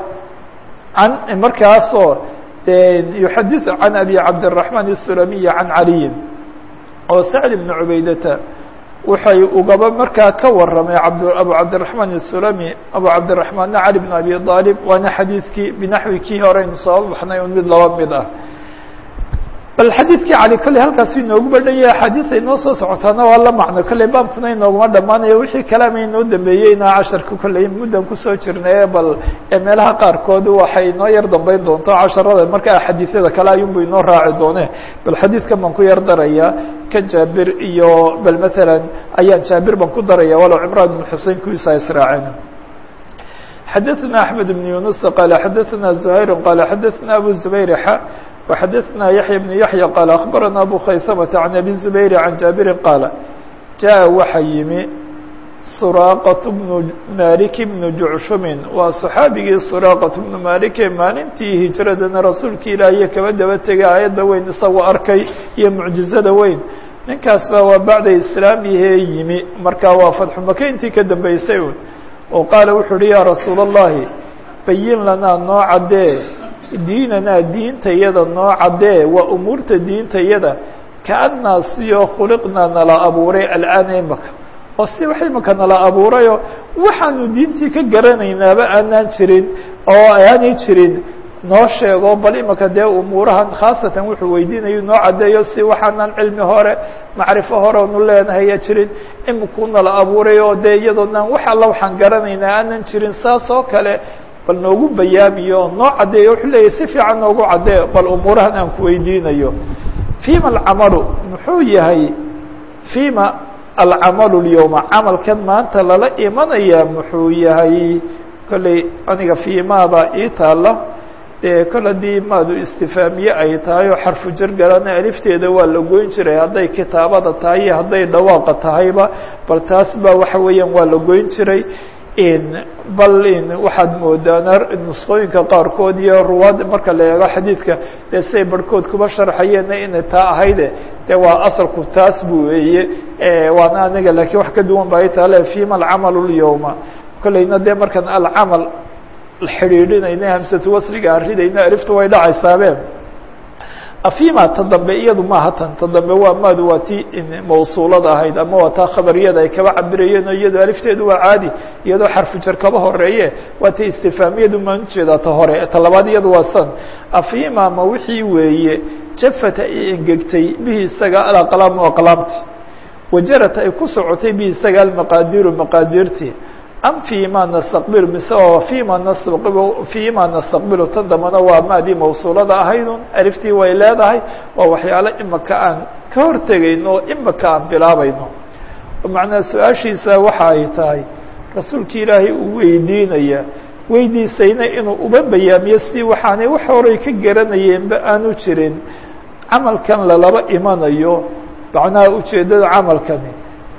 an markaasoo يuxadiث عan أbي cabdالرحمن السلمي عan عaliي oo سacد بن عubaydةa waxay ugaba markaa ka waramay abu cabdiلرaحman الsulami abu cabdiلرaحmanna cali بn abi طaalib waana xadiidkii binaxwi kii horeynu soo baxnay un mid laba mid ah bal xadiidkii cali kolley halkaas inoogu badhan yahay axaadiis ay noo soo socotaana waa la macno kolley baabkuna inooguma dhammaanayo wixii kalaama inoo dambeeyeyna casharka kolley muddan kusoo jirnaye bal meelaha qaarkood waxay inoo yar dambeyn doonto casharada marka axaadiisyada kale ayunbu inoo raaci doone bal xadiidkan baan ku yar darayaa kan jaabir iyo bal masalan ayaan jaabir baan ku daraya walow cimraan ibn xusein kuwiisa israaceen xadaثna أحmed بن yuنuس qال xadaثna زhayr qال xadaثna abu زbayr x وxadaثna yaحyى بن yaحyى qال أخbarana abu khaysmة عan abi زbayr عan jaabiri qaal jaء waxa yimi suraaqaة بnu malik بnu jucshumin waa صaxaabigii suraaqaة بnu malike maalintii hijradana rasuulki ilaahiyo kaba daba tegay aayadda weyn isagoo arkay iyo mucjizada weyn ninkaas ba waa bacda islaamihee yimi marka waa fatxu maka intii ka dambeysay un oo qaala wuxuu uhi yaa rasuula الlahi bayin lanaa noo caddee diinanaa diintayada noo caddee waa umuurta diintayada kaannaa siyo khuliqnaa nala abuuray al'aana imaka oo si wax imaka nala abuurayoo waxaanu diintii ka garanaynaaba aanaan jirin oo aanay jirin noo sheego bal imaka dee umuurahan khaasatan wuxuu weydiinayu noo caddeeyo si waxaanan cilmi hore macrifo hore onu leenahaya jirin imikuu nala abuuray oo dee iyadoonaan wax alla waxaan garanaynaa aanan jirin saas oo kale bal noogu bayaamiyo noo caddeeyo wuxuu leeyahy si fiican noogu caddee bal umuurahan aan ku weydiinayo fima alcamalu muxuu yahay fima alcamalu lyowma camalkan maanta lala imanayaa muxuu yahay kolley aniga fiimaada ii taala dee kol haddii maadu istifaamiye ay tahay oo xarfu jargarana alifteeda waa la goyn jiray hadday kitaabada tahay iyo hadday dhawaaqa tahayba bal taas ba waxa weeyaan waa la goyn jiray bal waxaad moodaan nusqooyinka qaarkood iyo ruwaad marka la eego xadiidka dee siay barhkood kuba sharxayeenna inay taa ahayde de waa asalku taas bu weeye waana aniga lakiin wax ka duwan ba ay taale fima alcamalu lyowma kolleyna dee markaan alcamal xidhiidhinayna hamsatu wasliga aan ridayna alifta way dhacaysaabeen afima ta dambe iyadu maaha tan ta dambe waa maadu waa ti mawsuulada ahayd ama waa taa khabariyada ay kaba cabirayeen oo iyado alifteedu waa caadi iyadoo xarfu jar kaba horeeye waa ta istifaamiyadu maan ujeedaa ta hore ta labaad iyadu waa san afima ma wixii weeye jafata ay engegtay bihi isaga alaqlaamu aqlaamti wajarata ay ku socotay bihi isaga almaqaadiru maqaadirti am fima nastaqbil mise oo fima nastaqbil fima nastaqbilu tan dambana waa maadii mawsuulada ahaydun aliftii way leedahay waa waxyaalo imaka aan ka hortegayno oo imaka aan bilaabayno macnaa su-aashiisa waxa ay tahay rasuulki ilaahay uu weydiinaya weydiisayna inuu uba bayaamiyo si waxaanay wax horay ka garanayeenba aanu jirin camalkan lalaba imanayo macnaha ujeeddada camalkani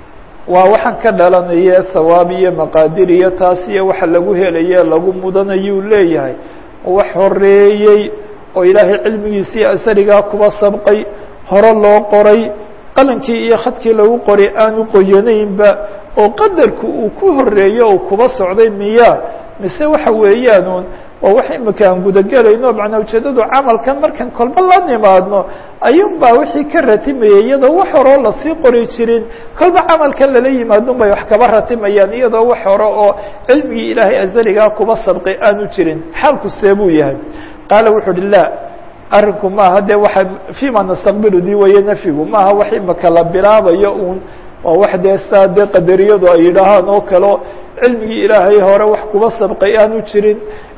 waa waxaan ka dhalanaya hawaab iyo maqaadir iyo taas iyo waxa lagu helaye lagu mudanayuu leeyahay wax horeeyey oo ilaahay cilmigiisii asarigaa kuba sabqay hore loo qoray qalankii iyo khadkii lagu qoray aanu qoyanaynba oo qadarku uu ku horeeyo oo kuba socday miya mise waxa weeyaanuun oo wax imika aan gudagelayno macnaa ujeeddadu camalkan markan kolba la nimaadno ayuun baa wixii ka ratimayay iyadoo wax horeo lasii qori jirin kolba camalkan lala yimaadun bay wax kaba ratimayaan iyadoo wax hore oo cilmigii ilaahay azaligaa kuba sabqay aanu jirin xaalku see buu yahay qaala wuxuu uhi la arrinku maaha dee waxa fima nastaqbilu dii waye nafyigu maaha wax imika la bilaabayo uun waa wax dee saa dee qadariyadu ay yidhaahaan oo kaleo cilmigii ilaahay hore wax kuba sabqay aanu jirin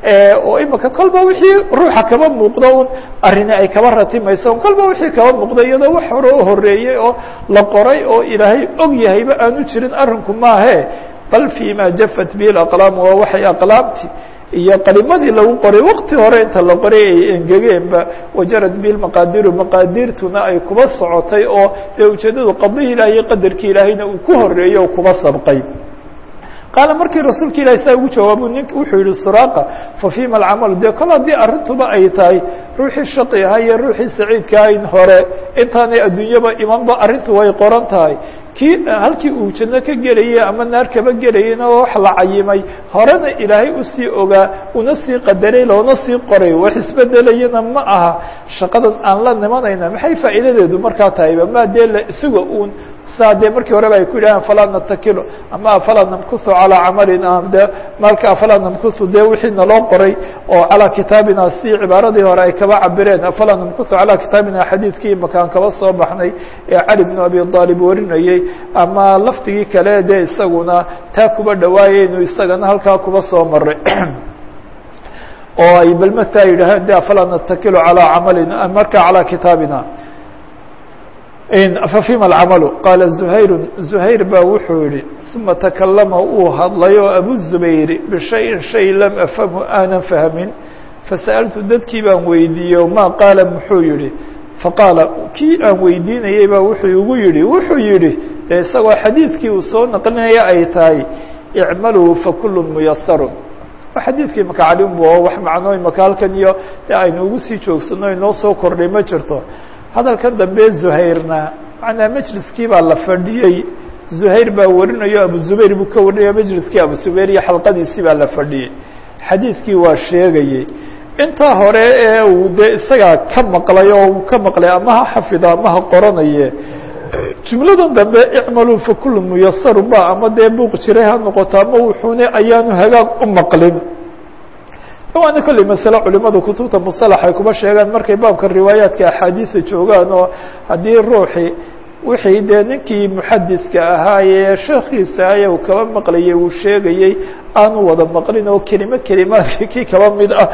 oo imika kolba wixii ruuxa kaba muuqdo un arrini ay kaba ratimayso kolba wixii kaba muuqdo iyadoo wax hore oo horeeyey oo la qoray oo ilaahay og yahayba aanu jirin arrinku maahe bal fima jafat bihi aqlaam waa waxay aqlaamti iyo qalimadii lagu qoray wakti hore inta la qoray ay engegeenba wajarad bihi maqaadiru maqaadirtuna ay kuba socotay oo dee ujeeddadu qadihii ilahay iyo qadarkii ilaahayna uu ku horeeyo oo kuba sabqay qaala markii rasuulka ilahi saa ugu jawaabu nink wuxuu yihi suraaqa fa fima alcamalu dee kol haddii arrintuba ay tahay ruuxii shaqi ahaa iyo ruuxii saciidka ahayn hore intaanay adduunyaba imanba arrintu way qoran tahay kii halkii uu janno ka gelayay ama naar kaba gelayayna wax la cayimay horena ilaahay usii ogaa una sii qadaray loona sii qoray wax isbedelayana ma aha shaqadan aan la nimanayna maxay faa'iidadeedu markaa tahayba maa dee la isuga uun saa dee markii horeba ay ku yidhahaan falaa natakilo ama afalaa namkusu calaa camalin de maalka afalaa namkusu dee wixii naloo qoray oo calaa kitaabina si cibaaradii hore ay kaba cabireen afalaa namkusu calaa kitaabina xadiidkii makaan kaba soo baxnay ee cali bnu abi aalib warinayey ama lafdigii kale dee isaguna taa kuba dhawaayeynu isagana halkaa kuba soo maray oo ay bal mataa yidhaaheen de afalaa natakilo calaa camalina marka calaa kitaabina fafima alcamalu qaala zuhayru zuhayr baa wuxuu yihi uma takalama uu hadlay oo abu zubayr bishayin shay lam afhamhu aanan fahmin fasa'altu dadkii baan weydiiye maa qaala muxuu yihi faqaala kii aan weydiinayey baa wuxuu igu yihi wuxuu yihi dee isagoo xadiidkii uu soo naqlinaya ay tahay icmaluu fakulu muyasarun xadiidkii maka calinbu oo wax macnooy maka halkan iyo de aynu ugu sii joogsano inoo soo kordhay ma jirto hadalkan dambe zuhayrna macnaa majliskii baa la fadhiyey zuhayr baa warinayo abu zubayr buu ka warinaya majliskii abu zubayr iyo xalqadiisii baa la fadhiyey xadiidkii waa sheegayey intaa hore ee uu dee isagaa ka maqlay oo uu ka maqlay ama ha xafido ama ha qoranaye jumladan dambe icmaluu fakulu muyasaru ba ama dee buuq jiray ha noqoto ama wuxuune ayaanu hagaag u maqlin waana kolley masale culimadu kutubta musalax ay kuma sheegaan markay baabka riwaayaadka axaadiisa joogaan oo haddii ruuxii wixii dee ninkii muxadiska ahaayee sheekiisa aya uu kaba maqlayay uu sheegayey aanu wada maqlin oo kelimo kelimaadka kii kaba mid ah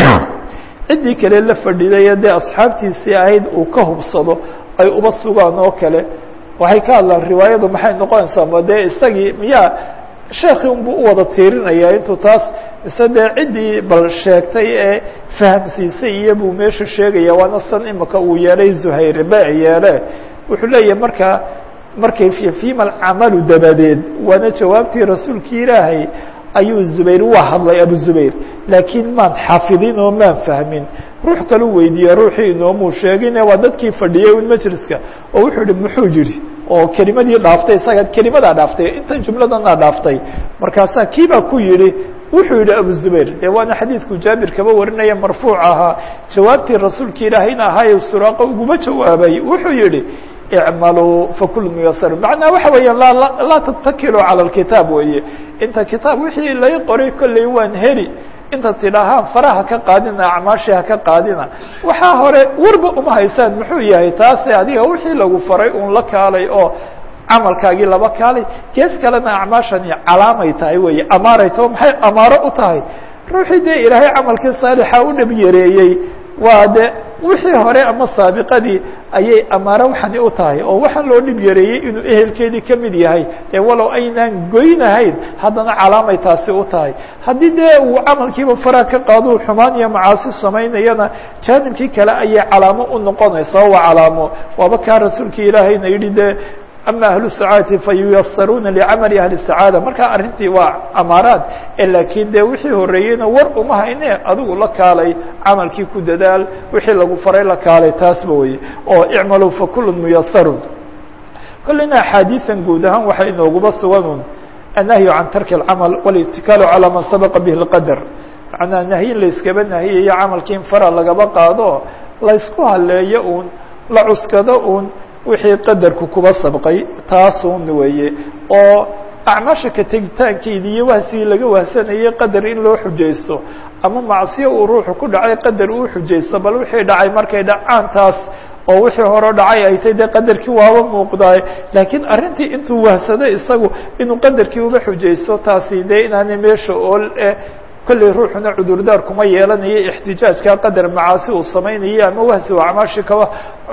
ciddii kale la fadhiday dee asxaabtiisii ahayd uu ka hubsado ay uba sugaan oo kale waxay ka hadlaan riwaayadu maxay noqonaysaa ma dee isagii miyaa sheekii unbuu u wada tiirinaya intuu taas mise dee ciddii bal sheegtay ee fahamsiisay iyo buu meesha sheegaya waana san imika uu yeelay zuhayr be yeele wuxuu leeyahay markaa markay fima alcamalu dabadeed waana jawaabtii rasuulkii ilaahay ayuu zubayr waa hadlay abu zubayr laakiin maan xafidin oo maan fahmin ruux kalu weydiiye ruuxii inoomuu sheegine waa dadkii fadhiyey un majliska oo wuxuu yihi muxuu yihi oo kelimadii dhaaftay isaga kelimadaa dhaaftay intan jumladanaa dhaaftay markaasaa kiibaa ku yihi wuxuu yihi abu zubayr dee waana xadiidku jaabir kaba warinaya marfuuc ahaa jawaabtii rasuulka ilaahayna ahaaye suraaqa uguma jawaabay wuxuu yihi icmaluu fakul muyasar macnaa waxa weeyaan laa laa tatakiluu cala alkitaab weeye inta kitaab wixii lay qoray kolley waan heli inta tidhaahaan faraha ka qaadina acmaashii ha ka qaadina waxaa hore warba uma haysaan muxuu yahay taase adiga wixii lagu faray un la kaalay oo camalkaagii laba kaalay gees kalena acmaashani calaamay tahay weeye amaaray tao maxay amaaro u tahay ruuxii dee ilaahay camalkii saalixa u dhab yareeyey waa de wixii hore ama saabiqadii ayay amaaro waxani u tahay oo waxaan loo dhib yareeyey inuu ehelkeedii ka mid yahay dee walow aynaan goynahayn haddana calaamay taasi u tahay haddii dee uu camalkiiba faraha ka qaado xumaan iyo macaasi samaynayana jaanibkii kale ayay calaamo u noqonaysaa waa calaamo waaba kaa rasuulka ilaahayna yidhi dee ama ahlu sacaadati fayuyasaruuna licamali ahli sacaada markaa arrintii waa amaaraad laakiin dee wixii horeeyeyna war uma hayne adigu la kaalay camalkii ku dadaal wixii lagu faray la kaalay taasba weye oo icmaluu fakulu muyasarun kolleyna axaadiisan guud ahaan waxay inooguba suganun annahyu can tarki اlcamal wاlitikaalu calaa man sabaqa bihi اlqadar macnaa nahyin layskaba nahiyayo camalkii in fara lagaba qaado laysku haleeyo uun la cuskado uun wixii qadarku kuba sabqay taasun weeye oo acmaasha ka tegitaankeedii iyo wahsigii laga wahsanayay qadar in loo xujaysto ama macsiyo uu ruuxu ku dhacay qadar uu xujaysto bal wixii dhacay markay dhacaan taas oo wixii hore dhacay ay tay dee qadarkii waaba muuqdaay laakiin arrintii intuu wahsaday isagu inuu qadarkii uba xujaysto taasi dee inaanay meesha ool eh kolley ruuxuna cudurdaar kuma yeelanayo ixtijaajka qadar macaasi uu samaynayo ama wahsi u acmaashii kaba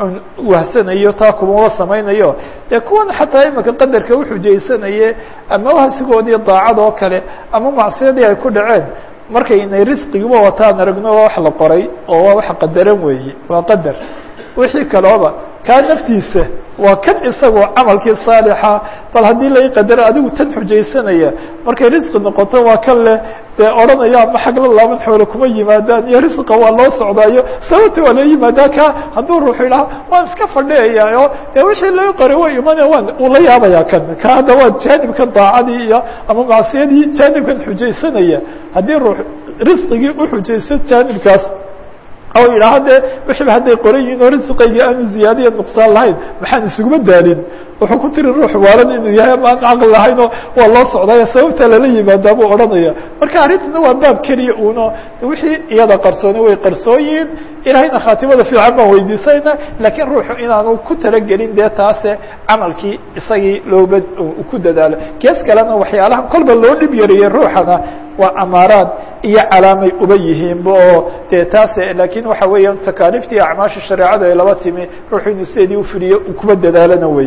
wahsanayo taa kumaba samaynayo dee kuwan xataa imika qadarka uxujaysanaye ama wahsigoodii daacad oo kale ama macsiyadii ay ku dhaceen markay inay risqigiba wataan aragno waa wax la qoray oo waa wax qadaran weeye waa qadar wixii kalooba kaa naftiisa waa kan isagoo camalkii saalixa bal haddii lai qadaro adigu tan xujaysanaya markay risqi noqoto waa kan leh dee odhanaya ama xagla laaban xoole kuma yimaadaan iyo risqa waa loo socdaayo sababta waa loo yimaadaa ka hadduu ruuxu idhaha waan iska fadhiyayaayo dee wixii lai qoray way imana waan uu la yaabaya kan ka hadda waa jaanibkan daacadii iyo ama macsiyadii jaanibkan xujaysanaya haddii ruux risqigii uxujaysto jaanibkaas oo yidhaaha dee wixiiba hadday qoran yihiin oo risqayga aanu ziyaadiya nuqsaan lahayn maxaan isuguma daalin wuxuu ku tiri ruux waalan inuu yahay ama aan caqli lahayn oo waa loo socdaya sababta lala yimaadaa buu odhanaya marka arrintuna waa baab keliya uno wixii iyada qarsooni way qarsoon yihiin ilahayna khaatimada fiican baan weydiisayna laakiin ruuxu inaanu ku talagelin dee taase camalkii isagii looba ku dadaalo gees kalena waxyaalaha kolba loo dhib yariyey ruuxana waa amaaraad iyo calaamay uba yihiinba oo dee taase laakiin waxa weeyaan takaaliiftii acmaasha shareecada ay laba timi ruuxu inuu sideedii ufidiyo kuba dadaalana wey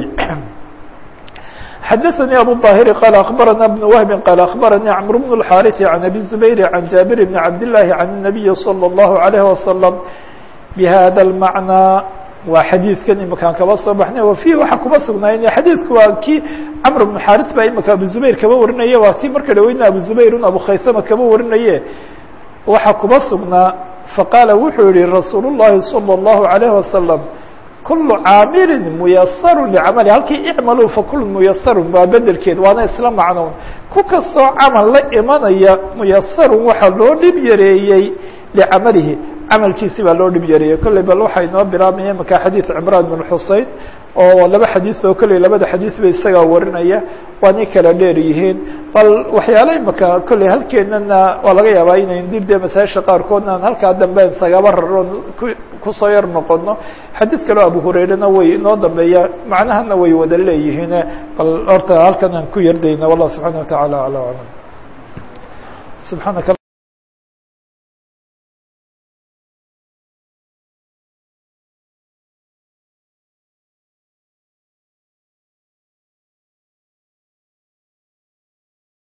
xdثnي أbو الظاhر qال أخبرنا بن وهب qال أخبرني عمرو بن الحارث عن أبي الزبير عن جابر بن عبد الله عن النبي صلى الله عليه وسلم بhذا المعنى waa xadيiثkan imakaan kaba soo baxnay وفيه waxa kuba sugnaay xadيiثku waa kii cمر بن حارث ba imika أبو زبير kaba warinaye waa kii marka dhaweyna أبو زبير أبو khaysama kaba warinaye waxa kuba sugnaa faqاala wuxuu yihi رasuul الlahi صلى الله عليه وسلم kulu caamilin muyasaru licamali halkii icmaluu fakulu muyasarun waa bedelkeed waana isla macnown ku kastoo camal la imanaya muyasarun waxaa loo dhib yareeyey licamalihi camalkiisi baa loo dhib yareeyey kolley bal waxaa inoo bilaabmaya imaka xadiid cimraan bin xusein oo laba xadiis oo kolley labada xadiis ba isagaa warinaya waanay kala dheer yihiin bal waxyaala imaka kolley halkeenana waa laga yaabaa inayn dib dee masaajisha qaarkoodna aan halkaa dambe sagaba raroon ku kusoo yar noqono xadiid kaleo abu hurairena way inoo dambeeya macnahana way wada leeyihiin bal horta halkan aan ku yardayna wallah subxaana watacaala ala aclam subxaanaka